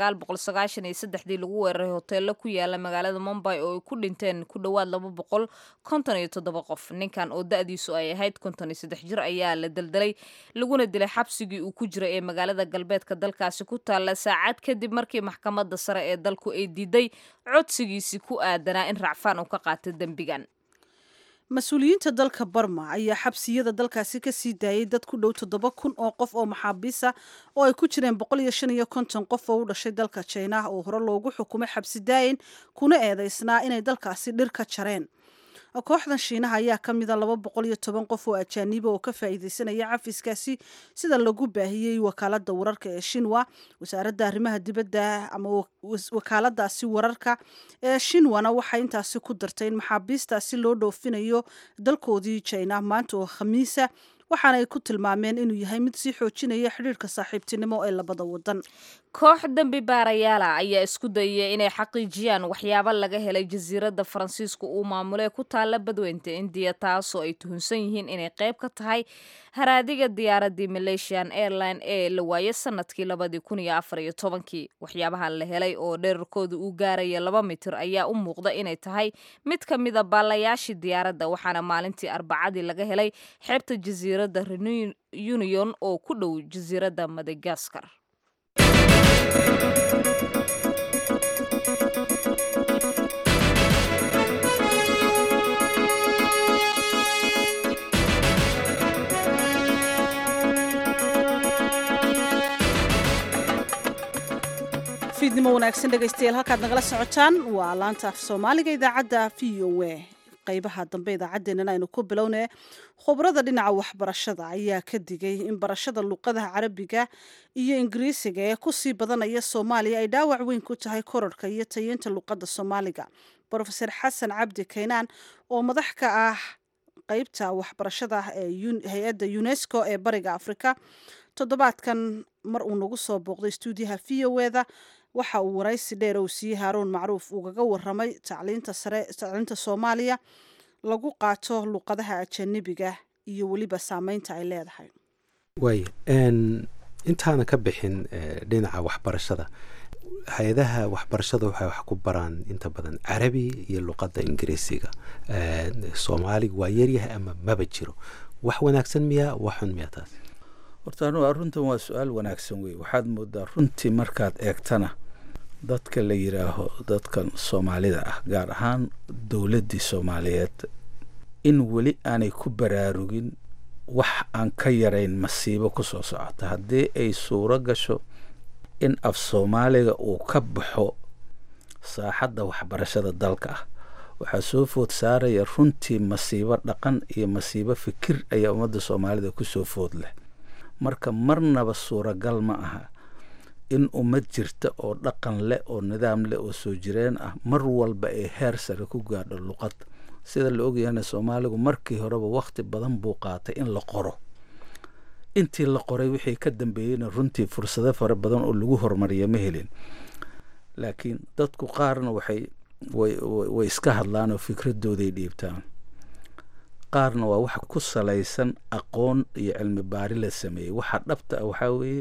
dii lagu weeraray hoteello ku yaala magaalada mumbay oo ay ku dhinteen ku dhowaad qof ninkan oo da-diisu ay ahayd jir ayaa la daldalay laguna dilay xabsigii uu ku jiray ee magaalada galbeedka dalkaasi ku taalla saacad kadib markii maxkamadda sare ee dalku ay diiday codsigiisii ku aadanaa in racfaan uu ka qaata dembigan mas-uuliyiinta dalka barma ayaa xabsiyada dalkaasi ka sii daayay dad ku dhow toddoba kun oo qof oo maxaabiisa oo ay ku jireen boqol iyo shan iyo konton qof oo u dhashay dalka jinaah oo hore loogu xukumay xabsi daayin kuna eedeysnaa inay dalkaasi dhir ka jareen kooxdan shiinaha ayaa ka mida laba boqol iyo toban qof oo ajaaniba oo ka faa'iideysanaya cafiskaasi sida lagu baahiyey wakaalada wararka ee shinwa wasaaradda arrimaha dibadda ama wakaaladaasi wararka ee shinwana waxay intaasi ku dartay in maxaabiistaasi loo dhoofinayo dalkoodii jina maanta oo khamiisa waxaana ay ku tilmaameen inuu yahay mid sii xoojinaya xidhiirka saaxiibtinimo ee labada wadan koox dembi baarayaala ayaa isku dayaya inay xaqiijiyaan waxyaabo laga helay jasiiradda faransiisku uu maamulee ku taalla badweynta indiya taasoo ay tuhunsan yihiin inay qayb ka tahay haraadiga diyaaradii malaysian airline ee la waayay sanadkii labadii kun iyo afar iyo tobankii waxyaabahan la helay oo dherarkooda uu gaaraya laba mitir ayaa u muuqda inay tahay mid ka mida baalayaashii diyaaradda waxaana maalintii arbacadii laga helay xeebta jasiiradda reunion oo ku dhow jasiiradda madagaskar fiidnimo wanaagsan dhegaystayaal halkaad nagala socotaan waa laanta af soomaaliga idaacadda v o a qaybaha dambe idaacaddeenana aynu ku bilownee khubrada dhinaca waxbarashada ayaa ka digay in barashada luuqadaha carabiga iyo ingiriisiga ee kusii badanaya soomaaliya ay dhaawac weyn ku tahay korarhka iyo tayeynta luuqadda soomaaliga brofeor xasan cabdi kaynaan oo madax ka ah qeybta waxbarashada ee hay-adda unesco ee bariga afrika toddobaadkan mar uu nagu soo booqday stuudiyaha v o eda waxa uu waraysi dheer uu siiyey haaruun macruuf ugaga waramay tacliinta sare tacliinta soomaaliya lagu qaato luuqadaha ajanabiga iyo weliba saameynta ay leedahay waay intaana ka bixin dhinaca waxbarashada hay-adaha waxbarashada waxay wax ku baraan inta badan carabi iyo luqadda ingiriisiga soomaaliga waa yaryahay ama maba jiro wax wanaagsan miyaa wax xun miyaa taas horta anugu runtan waa su-aal wanaagsan wey waxaad moodaa runtii markaad eegtana dadka la yidhaaho dadkan soomaalida ah gaar ahaan dowladdii soomaaliyeed in weli aanay ku baraarugin wax aan ka yarayn masiibo ku soo socota haddii ay suuro gasho in af soomaaliga uu ka baxo saaxadda waxbarashada dalka ah waxaa soo food saaraya runtii masiibo dhaqan iyo masiibo fikir ayaa ummadda soomaalida kusoo food leh marka marnaba suuragal ma aha in ummad jirta oo dhaqan leh oo nidaam leh oo soo jireen ah mar walba ay heer sare ku gaadho luqad sida la ogyahana soomaaligu markii horeba wakhti badan buu qaatay in la qoro intii la qoray wixii ka dambeeyeyna runtii fursado fara badan oo lagu horumariya ma helin laakiin dadku qaarna waxay way iska hadlaan oo fikradooday dhiibtaan qaarna waa wax ku salaysan aqoon iyo cilmi baari la sameeyey waxa dhabta ah waxaa weeye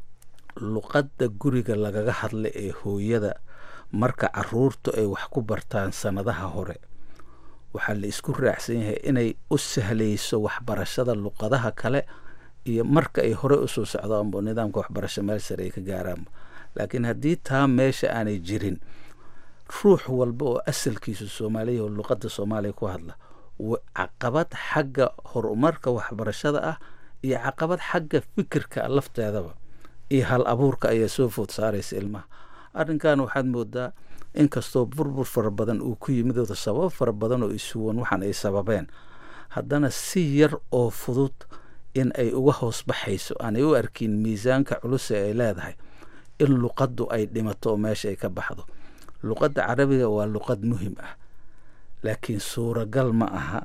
luqadda guriga lagaga hadla ee hooyada marka caruurtu ay wax ku bartaan sannadaha hore waxaa la isku raacsan yahay inay u sahlayso waxbarashada luqadaha kale iyo marka ay hore usoo socdaanbo nidaamka waxbarasho meel sare ay ka gaaraanba laakiin haddii taa meesha aanay jirin ruux walba oo asalkiisu soomaaliya oo luqadda soomaaliya ku hadla caqabad xagga horumarka waxbarashada ah iyo caqabad xagga fikirka lafteedaba iyo hal abuurka ayaa soo food saaraysa ilmaha arrinkan waxaad moodaa inkastoo burbur fara badan uu ku yimid oo sababo fara badan oo isuwan waxaan ay sababeen haddana si yar oo fudud in ay uga hoos baxayso aanay u arkin miisaanka culus ee ay leedahay in luqaddu ay dhimato oo meesha ay ka baxdo luqadda carabiga waa luqad muhim ah laakiin suuragal ma aha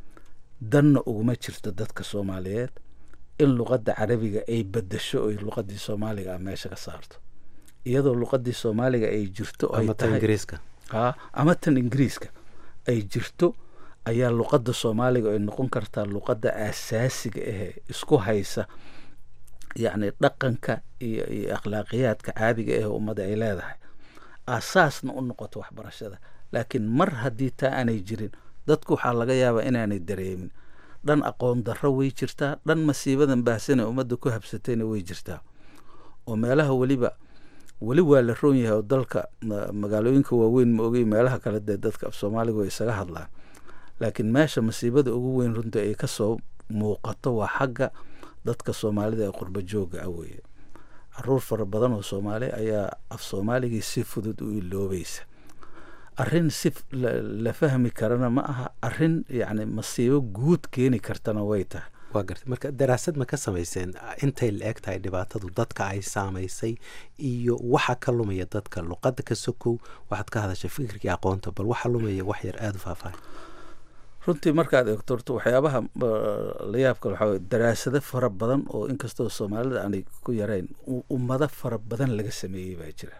danna uguma jirto dadka soomaaliyeed in luqadda carabiga ay bedasho oy luqadii soomaaliga ah meesha ka saarto iyadoo luqadii soomaaliga ay jirto ay tahay ha ama tan ingiriiska ay jirto ayaa luqadda soomaaliga ay noqon kartaa luqadda aasaasiga ahee isku haysa yacni dhaqanka iyo iyo akhlaaqiyaadka caadiga ah ummadda ay leedahay aasaasna u noqoto waxbarashada laakiin mar haddii taa aanay jirin dadku waxaa laga yaabaa inaanay dareemin dhan aqoon darro way jirtaa dhan masiibadan baahsane ummadda ku habsatayna way jirtaa oo meelaha weliba weli waa la roon yahay oo dalka magaalooyinka waaweyn ma ogey meelaha kale dee dadka af soomaaliga way isaga hadlaan laakiin meesha masiibada ugu weyn runta ay kasoo muuqato waa xagga dadka soomaalida ee qurba jooga ah weeye caruur fara badan oo soomaali ayaa af soomaaligii si fudud u iloobaysa arrin si la fahmi karana ma aha arrin yacni masiibo guud keeni kartana way tahay waa gartay marka daraasad ma ka samayseen intay la eg tahay dhibaatadu dadka ay saamaysay iyo waxa ka lumaya dadka luqadda ka sokow waxaad ka hadashay fikirkii aqoonta bal waxa lumaya wax yar aada u faahfaahay runtii markaad eegto horta waxyaabaha la yaabka waxaa weye daraasado fara badan oo inkastoo soomaalida aanay ku yarayn ummado fara badan laga sameeyey baa jira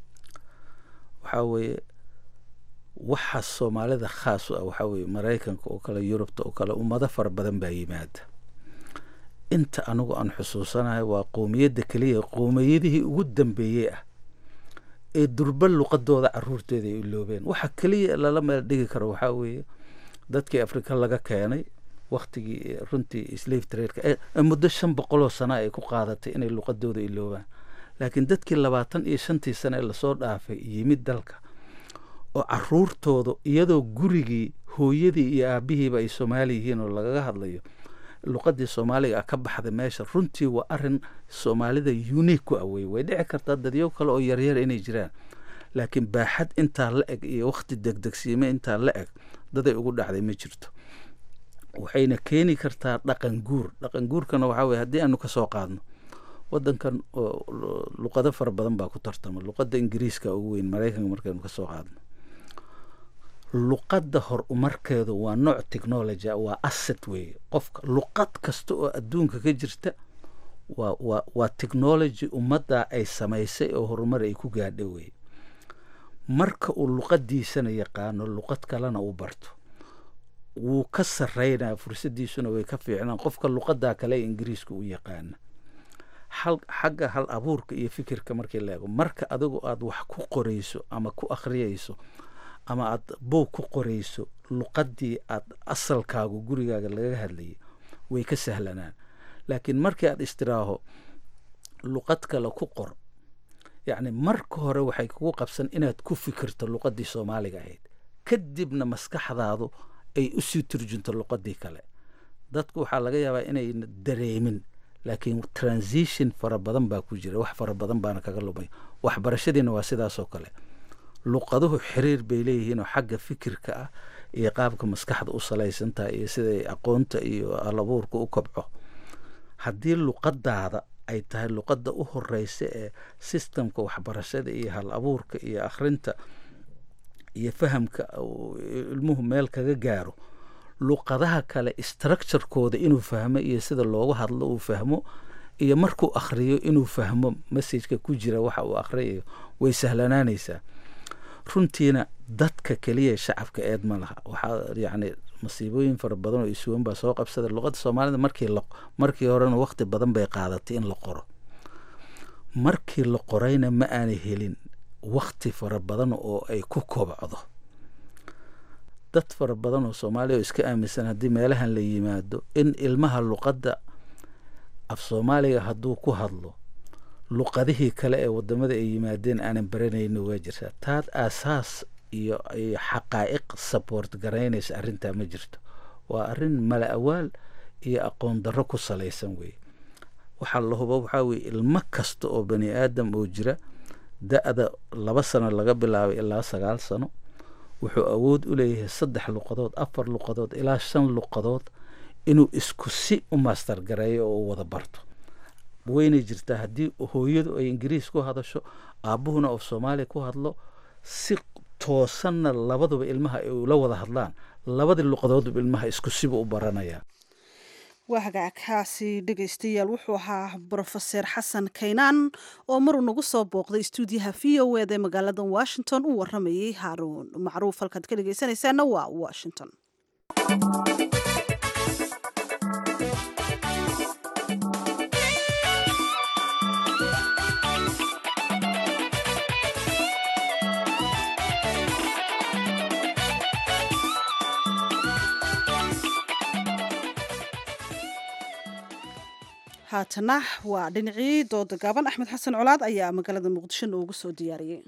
waxaa weeye waxa soomaalida khaas u ah waxaa weeye maraykanka oo kale yurubta oo kale ummado fara badan baa yimaada inta anigu aan xusuusanahay waa qowmiyadda keliya qowmiyadihii ugu dambeeyey ah ee durba luqadooda caruurteeda ay iloobeen waxa keliya lala meel dhigi karo waxaa weeye dadkii afrika laga keenay waktigii runtii slave tradeka ee muddo shan boqoloo sana ay ku qaadatay inay luqadooda iloobaan laakiin dadkii labaatan iyo shantii sane ee lasoo dhaafay yimid dalka oo caruurtooda iyadoo gurigii hooyadii iyo aabihiiba ay soomaali yihiin oo lagaga hadlayo luqadii soomaaliga ah ka baxda meesha runtii waa arin soomaalida unique ku awey way dhici kartaa dadyo kale oo yaryar inay jiraan laakiin baaxad intaa la eg iyo wakti degdegsiime intaa la eg daday ugu dhacday ma jirto waxayna keeni kartaa dhaqan guur dhaqan guurkana waxaa weye haddii aanu kasoo qaadno wadankan luqado fara badan baa ku tartama luqadda ingiriiska ugu weyn maraykanka markaynu kasoo qaadno luqadda hor umarkeedu waa nooc technology waa asset weeye qofka luqad kasta oo adduunka ka jirta waa waa waa technology ummadda ay samaysay oo horumar ay ku gaadha weye marka uu luqadiisana yaqaano luqad kalena uu barto wuu ka sarreynaya fursadiisuna way ka fiicnaan qofka luqadaa kale ee ingiriiska u yaqaana hal xagga hal abuurka iyo fikirka markii la eego marka adigu aada wax ku qorayso ama ku akhriyayso ama aada boog ku qorayso luqadii aada asalkaagu gurigaaga lagaga hadlayay way ka sahlanaan laakiin markii aada istiraaho luqad kale ku qor yacni marka hore waxay kugu qabsan inaad ku fikirto luqadii soomaaliga ahayd kadibna maskaxdaadu ay usii turjunto luqadii kale dadku waxaa laga yaabaa inayna dareemin laakiin transition fara badan baa ku jira wax fara badan baana kaga lumay waxbarashadiina waa sidaasoo kale luqaduhu xiriir bay leeyihiin oo xagga fikirka ah iyo qaabka maskaxda u salaysantaha iyo siday aqoonta iyo alabuurka u kobco haddii luqadaada ay tahay luqadda u horeysa ee sistamka waxbarashada iyo hal abuurka iyo akhrinta iyo fahamka uu ilmuhu meel kaga gaaro luqadaha kale structurekooda inuu fahmo iyo sida loogu hadlo uu fahmo iyo markuu akhriyo inuu fahmo messageka ku jira waxa uu akhriyayo way sahlanaanaysaa runtiina dadka keliya shacabka eed ma laha waxaa yacni masiibooyin fara badan oo isuwan baa soo qabsada luqadda soomaalida markii la markii horena waqti badan bay qaadatay in la qoro markii la qorayna ma aanay helin wakti fara badan oo ay ku kobcdo dad fara badan oo soomaaliya oo iska aaminsan haddii meelahan la yimaado in ilmaha luqadda af soomaaliga hadduu ku hadlo luqadihii kale ee wadamada ay yimaadeen aanan baranayno waa jirtaa taad aasaas iyo iyo xaqaa'iq support garaynaysa arrintaa ma jirto waa arrin mala awaal iyo aqoon darro ku salaysan weeye waxaa la hubo waxaa weye ilmo kasta oo bani aadam oo jira da-da laba sano laga bilaabay ilaa sagaal sano wuxuu awood u leeyahay saddex luqadood afar luqadood ilaa shan luqadood inuu isku si u master gareeyo oo u wada barto waynay jirtaa haddii hooyadu ay ingiriis ku hadasho aabbuhuna oo soomaaliya ku hadlo si toosanna labaduba ilmaha ay ula wada hadlaan labadii luqadoodba ilmaha isku siba u baranayaa waa hagaagkaasi dhegaystayaal wuxuu ahaa brofeser xasan kaynaan oo maruu nagu soo booqday stuudiyaha v o eda ee magaalada washington u waramayay haaruun macruuf halkaad ka dhegaysanaysaana waa washington haatana waa dhinacii dooda gaaban axmed xasan colaad ayaa magaalada muqdisho noogu soo diyaariyey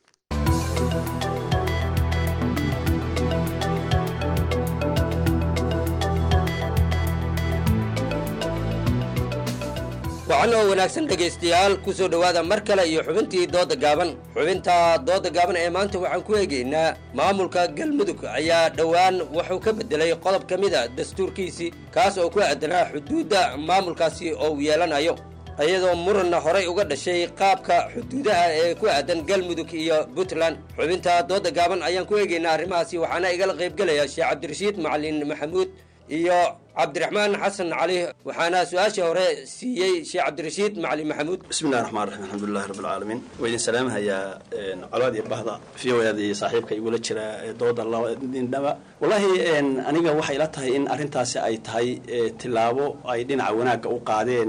wacan oo wanaagsan dhegaystayaal ku soo dhowaada mar kale iyo xubintii dooda gaaban xubinta dooda gaaban ee maanta waxaan ku eegaynaa maamulka galmudug ayaa dhowaan wuxuu ka beddelay qodob ka mid a dastuurkiisii kaas oo ku aadanaa xuduudda maamulkaasi oo uu yeelanayo iyadoo muranna horay uga dhashay qaabka xuduudaha ee ku aadan galmudug iyo puntland xubinta dooda gaaban ayaan ku eegaynaa arrimahaasi waxaana igala qaybgelaya sheekh cabdirashiid macalin maxamuud iyo cabdiraxmaan xasan cali waxaana su-aasha hore siiyey sheekh cabdirashiid macalin maxamuud bismillahi raxmaan raxiim alxamdulilahi rabbi alcaalamiin waa idin salaamahayaa colaad iyo bahda v o eda iyo saaxiibka igula jira dooda labadindhaba wallaahi aniga waxay ila tahay in arrintaasi ay tahay tilaabo ay dhinaca wanaagga u qaadeen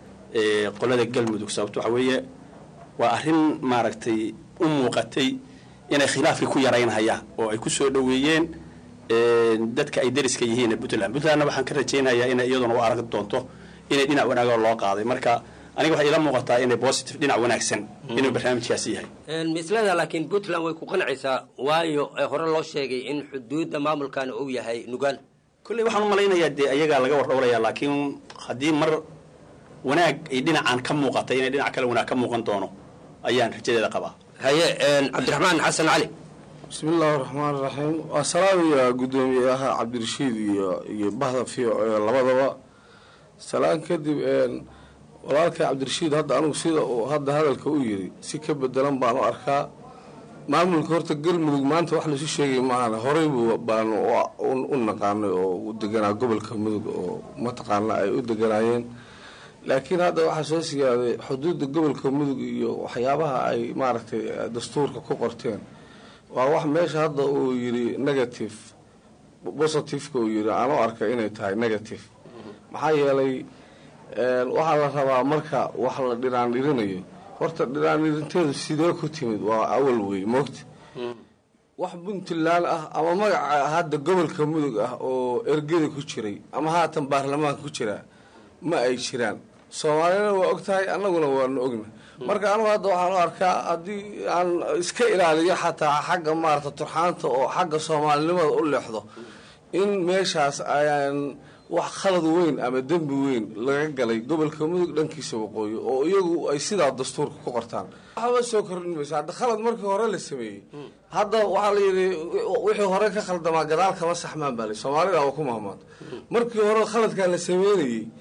qolada galmudug sababto waxa weeye waa arrin maaragtay u muuqatay inay khilaafkii ku yaraynhayaan oo ay ku soo dhoweeyeen dadka ay dariska yihiin puntland puntlandna waxaan ka rajaynayaa inay iyaduna u arag doonto inay dhinac wanaagoo loo qaaday marka aniga waxay ila muuqataa inay positive dhinac wanaagsan inuu barnaamijkaasi yahay mislada laakiin puntland way ku qancaysaa waayo hore loo sheegay in xuduudda maamulkan uu yahay nugaal kolley waxaan u malaynayaa dee ayagaa laga wardhowlayaa laakiin haddii mar wanaag ay dhinacan ka muuqatay inay dhinac kale wanaag ka muuqan doono ayaan rajadeeda qabaa haye cabdiraxmaan xasan cali bismi illaahi raxmaan raxiim waa salaamaya guddoomiyaha cabdirashiid iyo iyo bahda v o e labadaba salaan kadib walaalka cabdirashiid hadda anugu sida uu hadda hadalka u yiri si ka bedelan baan u arkaa maamulka horta galmudug maanta wax laisu sheegay maahan horey buu baanu u naqaanay oo u deganaa gobolka mudug oo mataqaana ay u deganaayeen laakiin hadda waxaa soo sigaaday xuduudda gobolka mudug iyo waxyaabaha ay maaragtay dastuurka ku qorteen waa wax meesha hadda uu yiri negative positiveka uu yiri aan u arkay inay tahay negative maxaa yeelay waxaa la rabaa marka wax la dhiraandhirinayo horta dhiraandhirinteedu sidee ku timid waa awal wey moogta wax puntland ah ama magaca hadda gobolka mudug ah oo ergeda ku jiray ama haatan baarlamaanka ku jiraa ma ay jiraan soomaalina waa og tahay annaguna waanu ogna marka anugu hadda waxaan u arkaa haddii aan iska ilaaliyo xataa xagga maarata turxaanta oo xagga soomaalinimada u leexdo in meeshaas ayaan wax khalad weyn ama dembi weyn laga galay gobolka mudug dhankiisa waqooyi oo iyagu ay sidaa dastuurka ku qortaan waxba soo kordhin mayso hadda khalad markii hore la sameeyey hadda waxaa la yidhi wixii hore ka khaldamaa gadaal kama saxmaan baa la soomaalida waa ku mahmaad markii hore khaladkaa la sameynayey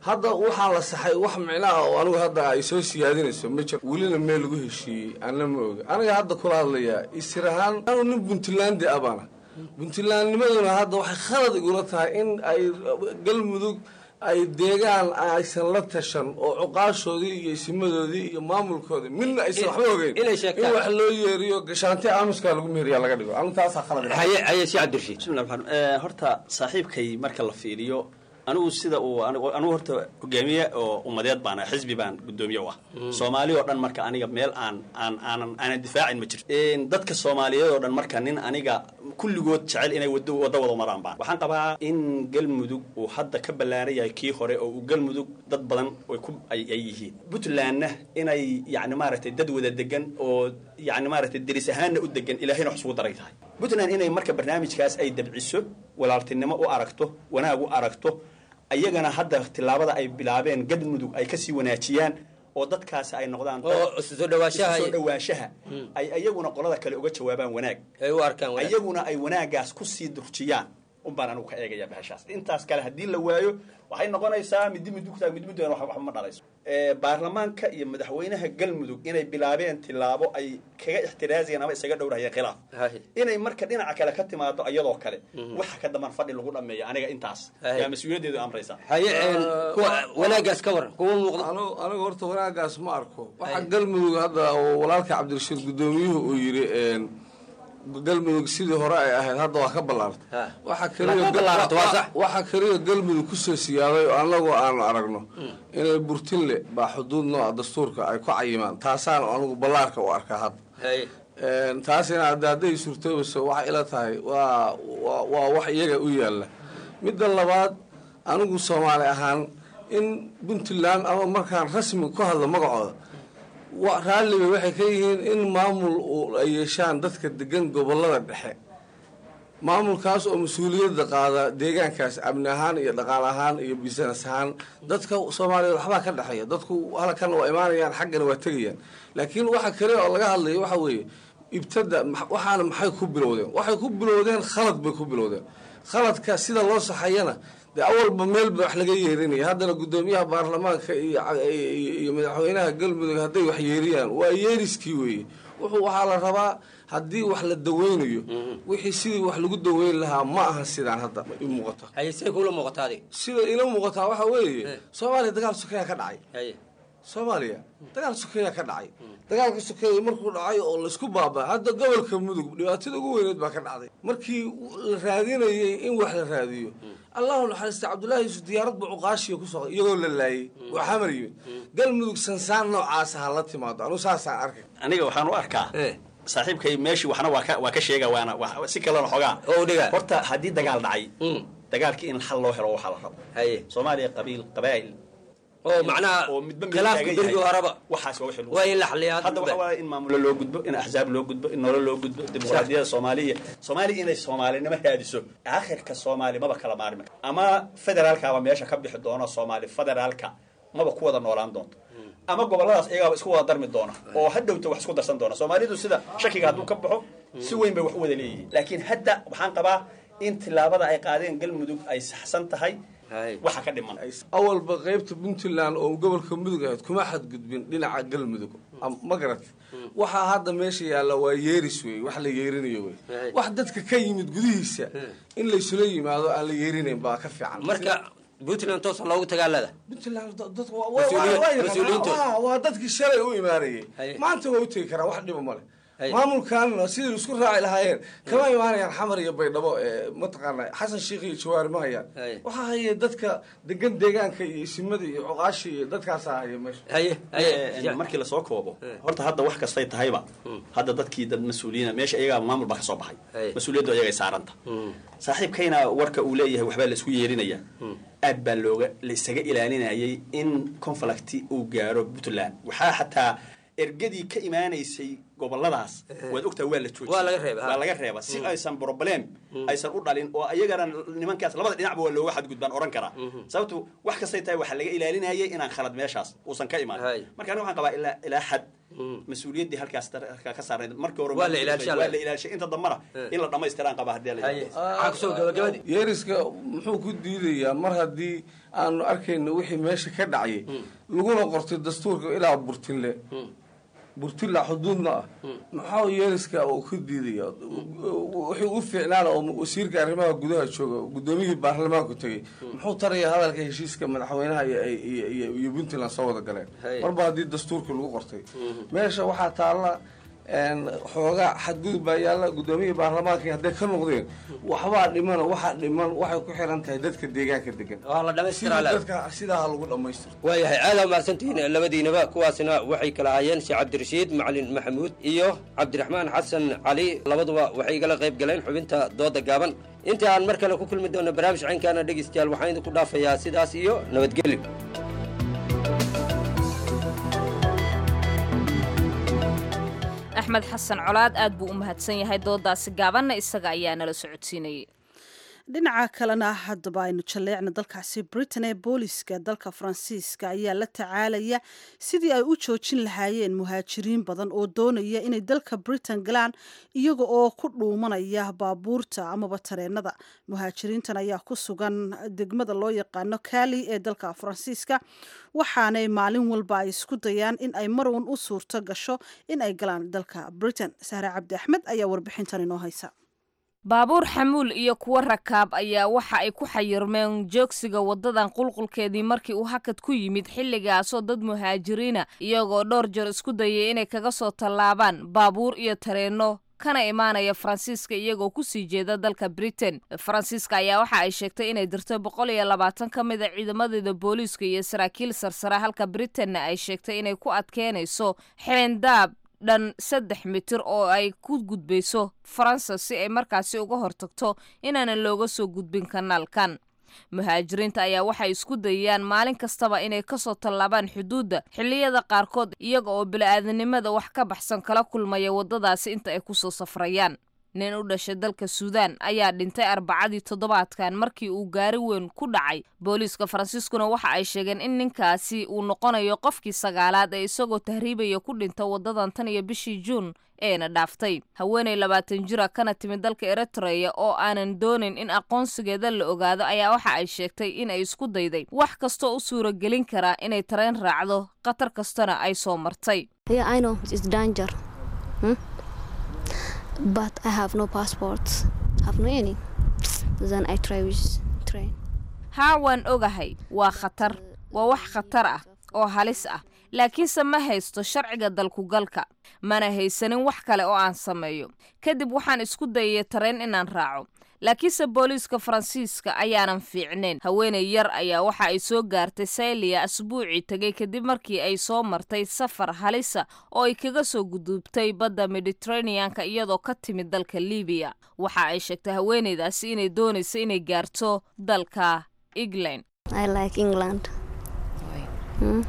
hadda waxaa la saxay wax micnaha oo anigu hadda ay soo siyaadinayso ma jiro welina meel lagu heshiiyey anna ma oga aniga hadda kula hadlayaa isir ahaan anu nin puntland abana puntlandnimaduna hadda waxay khalad igula tahay in ay galmudug ay deegaan aysan la tashan oo cuqaashoodii iyo isimadoodii iyo maamulkoodii midna aysan waxba ogeyn inay in sheegtaan wax loo yeeriyo gashaanti aamuskaa lagu meheriya laga dhigo anu taasaa khalad ila haye haye si cabdirashiid bismillah raxmaan eh, horta saaxiibkay marka la fiiriyo anigu sida uu anigu anigu horta hogaamiye oo ummadeed baan ahay, xisbi baan gudoomiye u ah soomaali oo dhan marka aniga meel aan aan aanan aanan difaacin ma jirto Een, dadka soomaaliyeed oo dhan marka nin aniga kulligood jecel inay wado wada wada maraan baan waxaan qabaa in galmudug uu hadda ka ballaaran yahay kii hore oo uu galmudug dad badan ay ku ay ay yihiin puntlandna inay yacni maaragtay dad wada degan oo yacni maaragtay deris ahaanna u degan ilaahayna wax isugu daray tahay puntland inay marka barnaamijkaas ay dabciso walaaltinimo u aragto wanaag u aragto ayagana hadda tillaabada ay bilaabeen galmudug ay kasii wanaajiyaan oo dadkaasi ay noqdaan dad oo isu soo dhawaanshaha isu soo dhawaanshaha ay ayaguna qolada kale uga jawaabaan wanaag ay u arkaan wanaag. ayaguna ay wanaagaas kusii durjiyaan unbaan anigu ka eegaya bahashaas intaas kale haddii la waayo waxay noqonaysaa midi midugtaa mid midugana wax waxba ma dhalayso Eh, baarlamaanka iyo madaxweynaha galmudug inay bilaabeen tillaabo ay kaga ixtiraaziyeen ama isaga dhowrahayeen khilaaf inay marka dhinaca kale ka timaado iyadoo kale waxa ka daman fadhi lagu dhameeyo aniga intaas Haye. yaa mas-uuliyaddeedu amraysa wanaagaas ka waran kuma muuqdo aniga horta wanaagaas ma arko waxaa galmudug hadda oo walaalka cabdirashiid gudoomiyuhu uu yidhi een, galmudug sidii hore ay ahayd hadda waa ka ballaartay waxa kaliya Waa ka ballaartay, waa sax. waxa kaliya galmudug kusoo siyaaday oo annagu aanu aragno inay burtinle baa xuduud nooca dastuurka ay ku cayimaan taasaan anigu ballaarka u arkaa hadda Een, taasina hadda hadday suurtoobayso waxay ila tahay waa waa- waa wax iyaga u yaalla midda labaad anigu soomaali ahaan in puntland ama markaan rasmi ku hadlo magacooda wa- raalliba waxay ka yihiin in maamul uu ay yeeshaan dadka degan gobolada dhexe maamulkaas oo mas-uuliyadda qaada deegaankaas amni ahaan iyo dhaqaal ahaan iyo business ahaan dadka soomaaliyeed waxbaa ka dhexeeya dadku halkan waa imaanayaan xaggana waa tegayaan laakiin waxa kale oo laga hadlaya waxa weeye ibtada ma- waxaana maxay ku bilowdeen waxay ku bilowdeen khalad bay ku bilowdeen khaladka sida loo saxayana dee awalba meel ba wax laga yeerinaya haddana guddoomiyaha baarlamaanka iyo ca- iyo iyo madaxweynaha galmudug hadday wax yeeriyaan waa yeeriskii weeye wuxuu waxaa la rabaa haddii wax la daweynayo wixii sidii wax lagu daweyn lahaa ma aha sidaan hadda i muuqata haye siday kula muuqataa adiga sida ila muuqataa waxa weeye soomaaliya dagaal sokeeya ka dhacay soomaaliya dagaal sokeeya ka dhacay dagaalka sokeeya markuu dhacay oo laisku baaba hadda gobolka mudug dhibaatada ugu weyneed baa ka dhacday markii la raadinayay in wax la raadiyo allahu naxariista cabdullaahi yuusuf diyaarad buu cuqaashiya ku soo iyagoo la laayay waa xamar yimid galmudug sansaan noocaasa ha la timaado anu saasaan arkay aniga waxaan u arkaa saaxiibkay meeshii waxna waa ka waa ka sheega waana waa- si kalena xogaa horta haddii dagaal dhacay dagaalkii in xal loo helo waxaa la rabo soomaaliya qabiil qabaa'il oo macnaha oo midba meel khilaafka taagan berigii yahay. horeba waxaas waa wixii lagu- waa in la xaliyaa hadda waxa waaye in maamulo loo gudbo in axzaab loo gudbo in nolol loo gudbo dimuqraadiyada soomaaliya soomaaliya inay soomaalinimo raadiso aakhirka soomaali maba kala maarmi karo ama federaalkaaba meesha ka bixi doono soomaali federaalka maba ku wada noolaan doonto ama goboladaas iyagaaba isku wada darmi doona oo hadhowta wax isku darsan doona soomaalidu sida shakiga hadduu ka baxo si weyn bay wax u wada leeyihiin laakiin hadda waxaan qabaa in tillaabada ay qaadeen galmudug ay saxsan tahay waxa ka dhiman awalba qaybta puntland oo gobolka mudug ahayd kuma xadgudbin dhinaca galmudug Am- ma garat waxaa hadda meesha yaalla waa yeeris wey wax la yeerinayo wey wax dadka ka yimid gudihiisa in laysula yimaado aan la yeerinayn baa ka fiican marka puntland toosa loogu tagaalada puntland dadku waa- Mas-uuliyiin- waa- waa yaqaanaa. mas-uuliyiintood. Ah, waa dadkii shalay u imaanayay maanta waa u tegi karaa wax dhiba male maamulkanna sidii isku raaci lahaayeen kama imaanayaan xamar iyo baydhabo ee mataqaana xasan sheikh iyo jawaari ma hayaan waxaa haya dadka degan deegaanka iyo isimada iyo cuqaashi iyo dadkaasaa haya meesha Eh, markii lasoo koobo horta hadda wax kastay tahayba hadda dadkii dad mas-uuliyiina meesha iyagaa maamul baa kasoo baxay mas-uuliyaddu ayagay saaranta saaxiibkayna warka uu leeyahay waxbaa la isku yeerinaya aad baa looga la isaga ilaalinayay in conflict uu gaaro puntland waxaa xataa ergadii ka imaanaysay goboladaas waad ogtaa waa la joojiyey Waa laga reebay, ha. waa laga reeba si aysan problem aysan u dhalin oo ayagana nimankaas labada dhinacba waa looga xadgudbaan oran karaa sababtu wax kastay tahay waxaa laga ilaalinayay inaan khalad meeshaas uusan ka imaan marka aniga waxaan qabaa ilaa ilaa xad mas-uuliyaddii halkaas dar- halkaa ka saaray markii hore Waa la ilaalishay, waa la ilaalishay inta dambana in la dhammaystiraan qaba haddii la yidhaahdo. yeeriska muxuu ku diidayaa mar haddii aanu arkayno wixii meesha ka dhacayay laguna qortay dastuurka ilaa burtinle burtilla xuduudna ah maxaa yeeriska uu ku diidaya wuxuu u fiicnaana oo wasiirka arrimaha gudaha jooga gudoomiyihii baarlamaanku tegey muxuu taraya hadalka heshiiska madaxweynaha iyo- iyo iyo- iyo puntland soo wada galeen marba haddii dastuurka lagu qortay meesha waxaa taalla een, xoogaa xadgudub baa yaalla gudoomiyihii baarlamaanka hadday ka noqdeen waxbaa dhiman waxaa dhiman waxay ku xiran tahay dadka deegaanka degan dhammaystiraa Sidii la- dadka sidaa ha lagu dhammaystiro waayahay aada mahadsantihiin labadiinaba kuwaasina waxay kala ahaayeen sheekh cabdirashiid macalin maxamuud iyo cabdiraxmaan xasan cali labaduba waxay igala qayb galeen xubinta dooda gaaban inta aan mar kale ku kulmi doono barnaamij caynkaana dhegeystayaal waxaan idinku dhaafayaa sidaas iyo nabadgelyo axmed xasan colaad aad buu u mahadsan yahay doodaasi gaabanna isaga ayaa nala socodsiinayay dhinaca kalena haddaba aynu jaleecna dalkaasi britain ee booliska dalka faransiiska ayaa la tacaalaya sidii ay u joojin lahaayeen muhaajiriin badan oo doonaya inay dalka britain galaan iyaga oo ku dhuumanaya baabuurta amaba tareenada muhaajiriintan ayaa ku sugan degmada loo yaqaano kali ee dalka faransiiska waxaanay maalin walba ay isku dayaan in ay marwan u suurto gasho in ay galaan dalka britain sahre cabdi axmed ayaa warbixintan inoo haysa baabuur xamuul iyo kuwo rakaab ayaa waxa ay ku xayirmeen joogsiga wadadan qulqulkeedii markii uu hakad ku yimid xilligaasoo dad muhaajiriina iyagoo dhowr jeer isku dayay inay kaga soo tallaabaan baabuur iyo tareenno kana imaanaya faransiiska iyagoo kusii jeeda dalka britain faransiiska ayaa waxa ay sheegtay inay dirto boqol iyo labaatan ka mid a ciidamadeeda booliiska iyo saraakiil sarsare halka britainna ay sheegtay inay ku adkeynayso xeendaab dhan saddex mitir oo ay ku gudbayso faransa si ay markaasi uga hortagto inaanan looga soo gudbin kanaalkan muhaajiriinta ayaa waxay isku dayayaan maalin kastaba inay kasoo tallaabaan xuduudda xilliyada qaarkood iyaga oo bili-aadanimada wax ka baxsan kala kulmaya waddadaasi inta ay kusoo safrayaan nin u dhashay dalka suudaan ayaa dhintay arbacadii toddobaadkan markii uu gaari weyn ku dhacay booliiska faransiiskuna waxa ay sheegeen in ninkaasi uu noqonayo qofkii sagaalaad ee isagoo tahriibaya ku dhinta waddadan tan iyo bishii juun eena dhaaftay haweenay labaatan jira kana timid dalka eritreya oo aanan doonin in aqoonsigeeda la ogaado ayaa waxa ay sheegtay in ay isku dayday wax kastoo u suuragelin karaa inay tareen raacdo khatar kastana ay soo martay Yeah, I know it's danger. Hmm? But I have no passport. Have no any. Then I try with train. haa waan ogahay waa khatar waa wax khatar ah oo halis ah laakiinse ma haysto sharciga dalkugalka mana haysanin wax kale oo aan sameeyo kadib waxaan isku dayay tareen inaan raaco laakiinse booliiska faransiiska ayaanan fiicnayn haweenay yar ayaa waxa ay soo gaartay sayliya asbuucii tegay kadib markii ay soo martay safar halisa oo ay kaga soo gudubtay badda mediteraneanka iyadoo ka timid dalka libiya waxa ay sheegtay haweenaydaasi inay doonayso inay gaarto dalka england I like England. Hmm?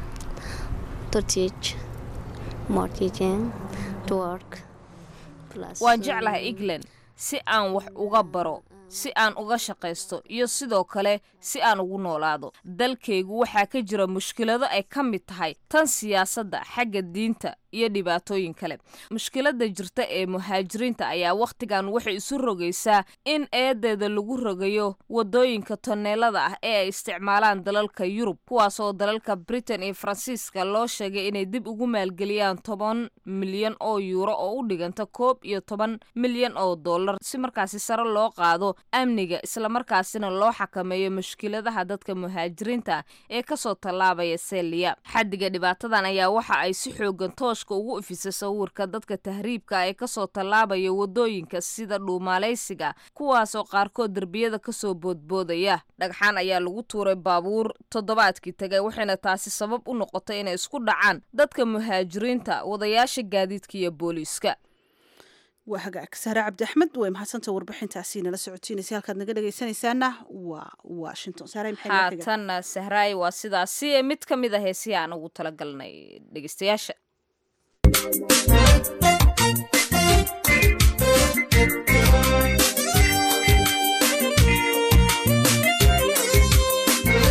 To teach, more teaching, to work. Plus, waan um, jeclahay england si aan wax uga baro si aan uga shaqaysto iyo sidoo kale si aan ugu noolaado dalkaygu waxaa ka jira mushkilado ay ka mid tahay tan siyaasadda xagga diinta iyo dhibaatooyin kale mushkiladda jirta ee muhaajiriinta ayaa wakhtigan waxay isu rogaysaa in eedeeda lagu rogayo waddooyinka toneelada ah ee ay isticmaalaan dalalka yurub kuwaasoo dalalka britain iyo faransiiska loo sheegay inay dib ugu maalgeliyaan toban milyan oo yuuro oo u dhiganta koob iyo toban milyan oo dollar si markaasi sare loo qaado amniga islamarkaasina loo xakameeyo mushkiladaha dadka muhaajiriinta ah ee kasoo tallaabaya seliya xaddiga dhibaatadan ayaa waxa ay si xoogan tooshka ugu ifisay sawirka dadka tahriibka ee kasoo tallaabaya wadooyinka sida dhuumaalaysiga kuwaasoo qaarkood derbiyada kasoo boodboodaya dhagxaan ayaa lagu tuuray baabuur toddobaadkii tagay waxayna taasi sabab u noqotay inay isku dhacaan dadka muhaajiriinta wadayaasha gaadiidka iyo booliiska waa hagaag sahre cabdi axmed way mahadsanta warbixintaasi nala socotiinaysa halkaad naga dhegaysanaysaana waa washington sahre maxay noo xigaan? haatanna sahraay waa sidaasi mid ka mid a heesihi aan ugu talagalnay dhegeystayaasha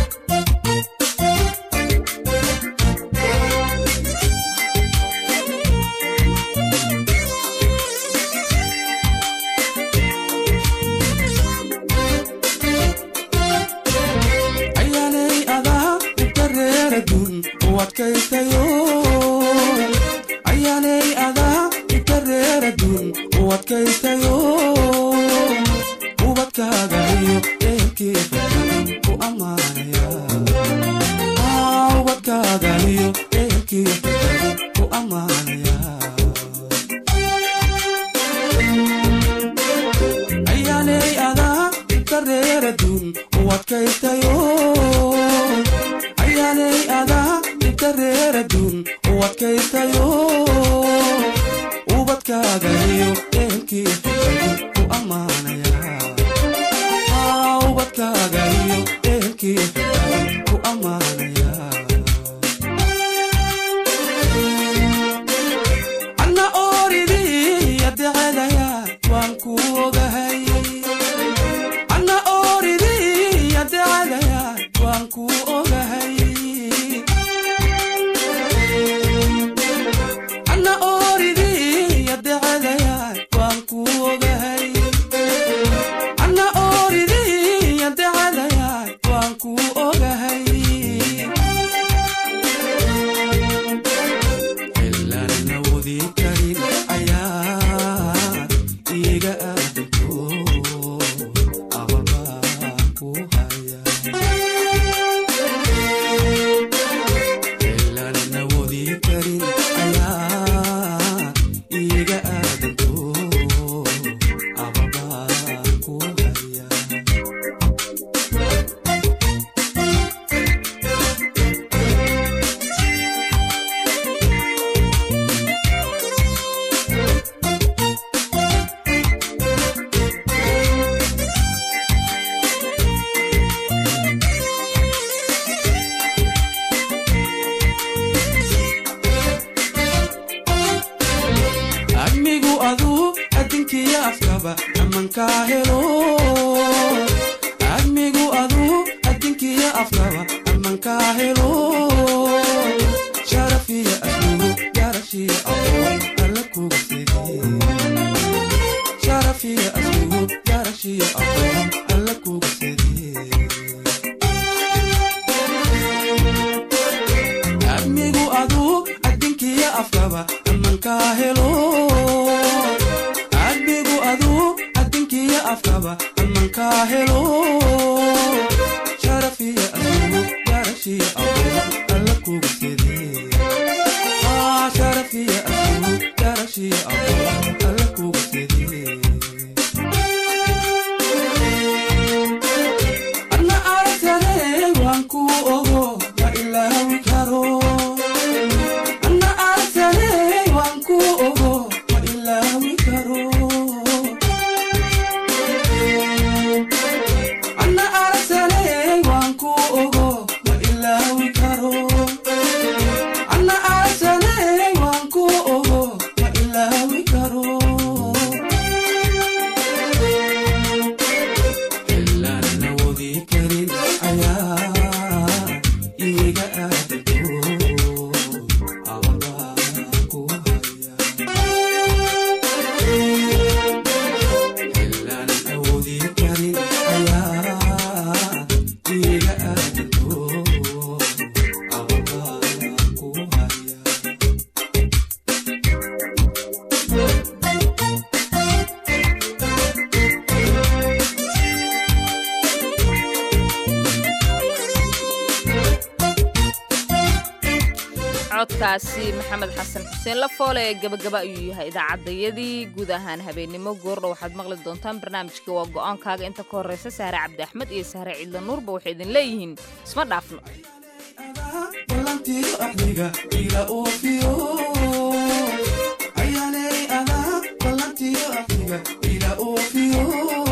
Thank you. ubadkaytayo ayaanay adaa inta reeradun ubadkaytayo ubadkaaga iyo ehelkeeda ku ammaanaya Ah, ubadkaaga iyo ehelkeeda ku ammaanaya ayaanay adaa inta reeradun ubadkaytayo ayaanay adaa inta reeradun ubadkaytayo ubadkaaga iyo ehelkeeda ku ammaanaya Ah, ubadkaaga iyo ehelkeeda ku ammaanaya anna ooridii adecadaya waan ku ogahay anna ooridii adecadaya waan ku ogahay anna ooridii adecadaya waan ku ogahay anna ooridii adecadaya waan ku ogahay ilaan awoodi karin ayaa iga aadanto ababa ku haya ilaan awoodi karin ayaa iga aadanto ababa ku haya admigu aduu adinkiya afkaba amankaa helo admigu aduu adinkiya afkaba amankaa helo sharafiya aslugu garashiya aqoon alla kuga sidi sharafiya aslugu garashiya aqoon alla kuga sidi admigu aduu adinkiya afkaba amankaa helo admigu aduu adinkiya afkaba amankaa helo sharafiya aslugu garashiya aqoon alla kuga sidi Ah, sharafiya aslugu garashiya aqoon alla kuga sidi anna aragtane waan ku ogo ma ilaawi karo anna aragtane waan ku ogo ma ilaawi karo anna aragtane waan ku ogo ma ilaawi karo anna aragtane waan ku ogo ma ilaawi karo ilaan awoodi karin ayaa iga aadanto ababa ku haya ilaan awoodi karin ayaa iga aadanto ababa ku haya codkaasi maxamed xasan xuseen lafoole ee gabagaba ayuu yahay idaacadayadii guud ahaan habeennimo goordha waxaad maqli doontaan barnaamijka waa go'aankaaga inta ka horreysa saare cabdi axmed iyo sahre ciidla nuurba waxay idin leeyihiin isma dhaafno ballantiyo axdiga ila oofiyo ayaanay adaa ballantiyo axdiga ila oofiyo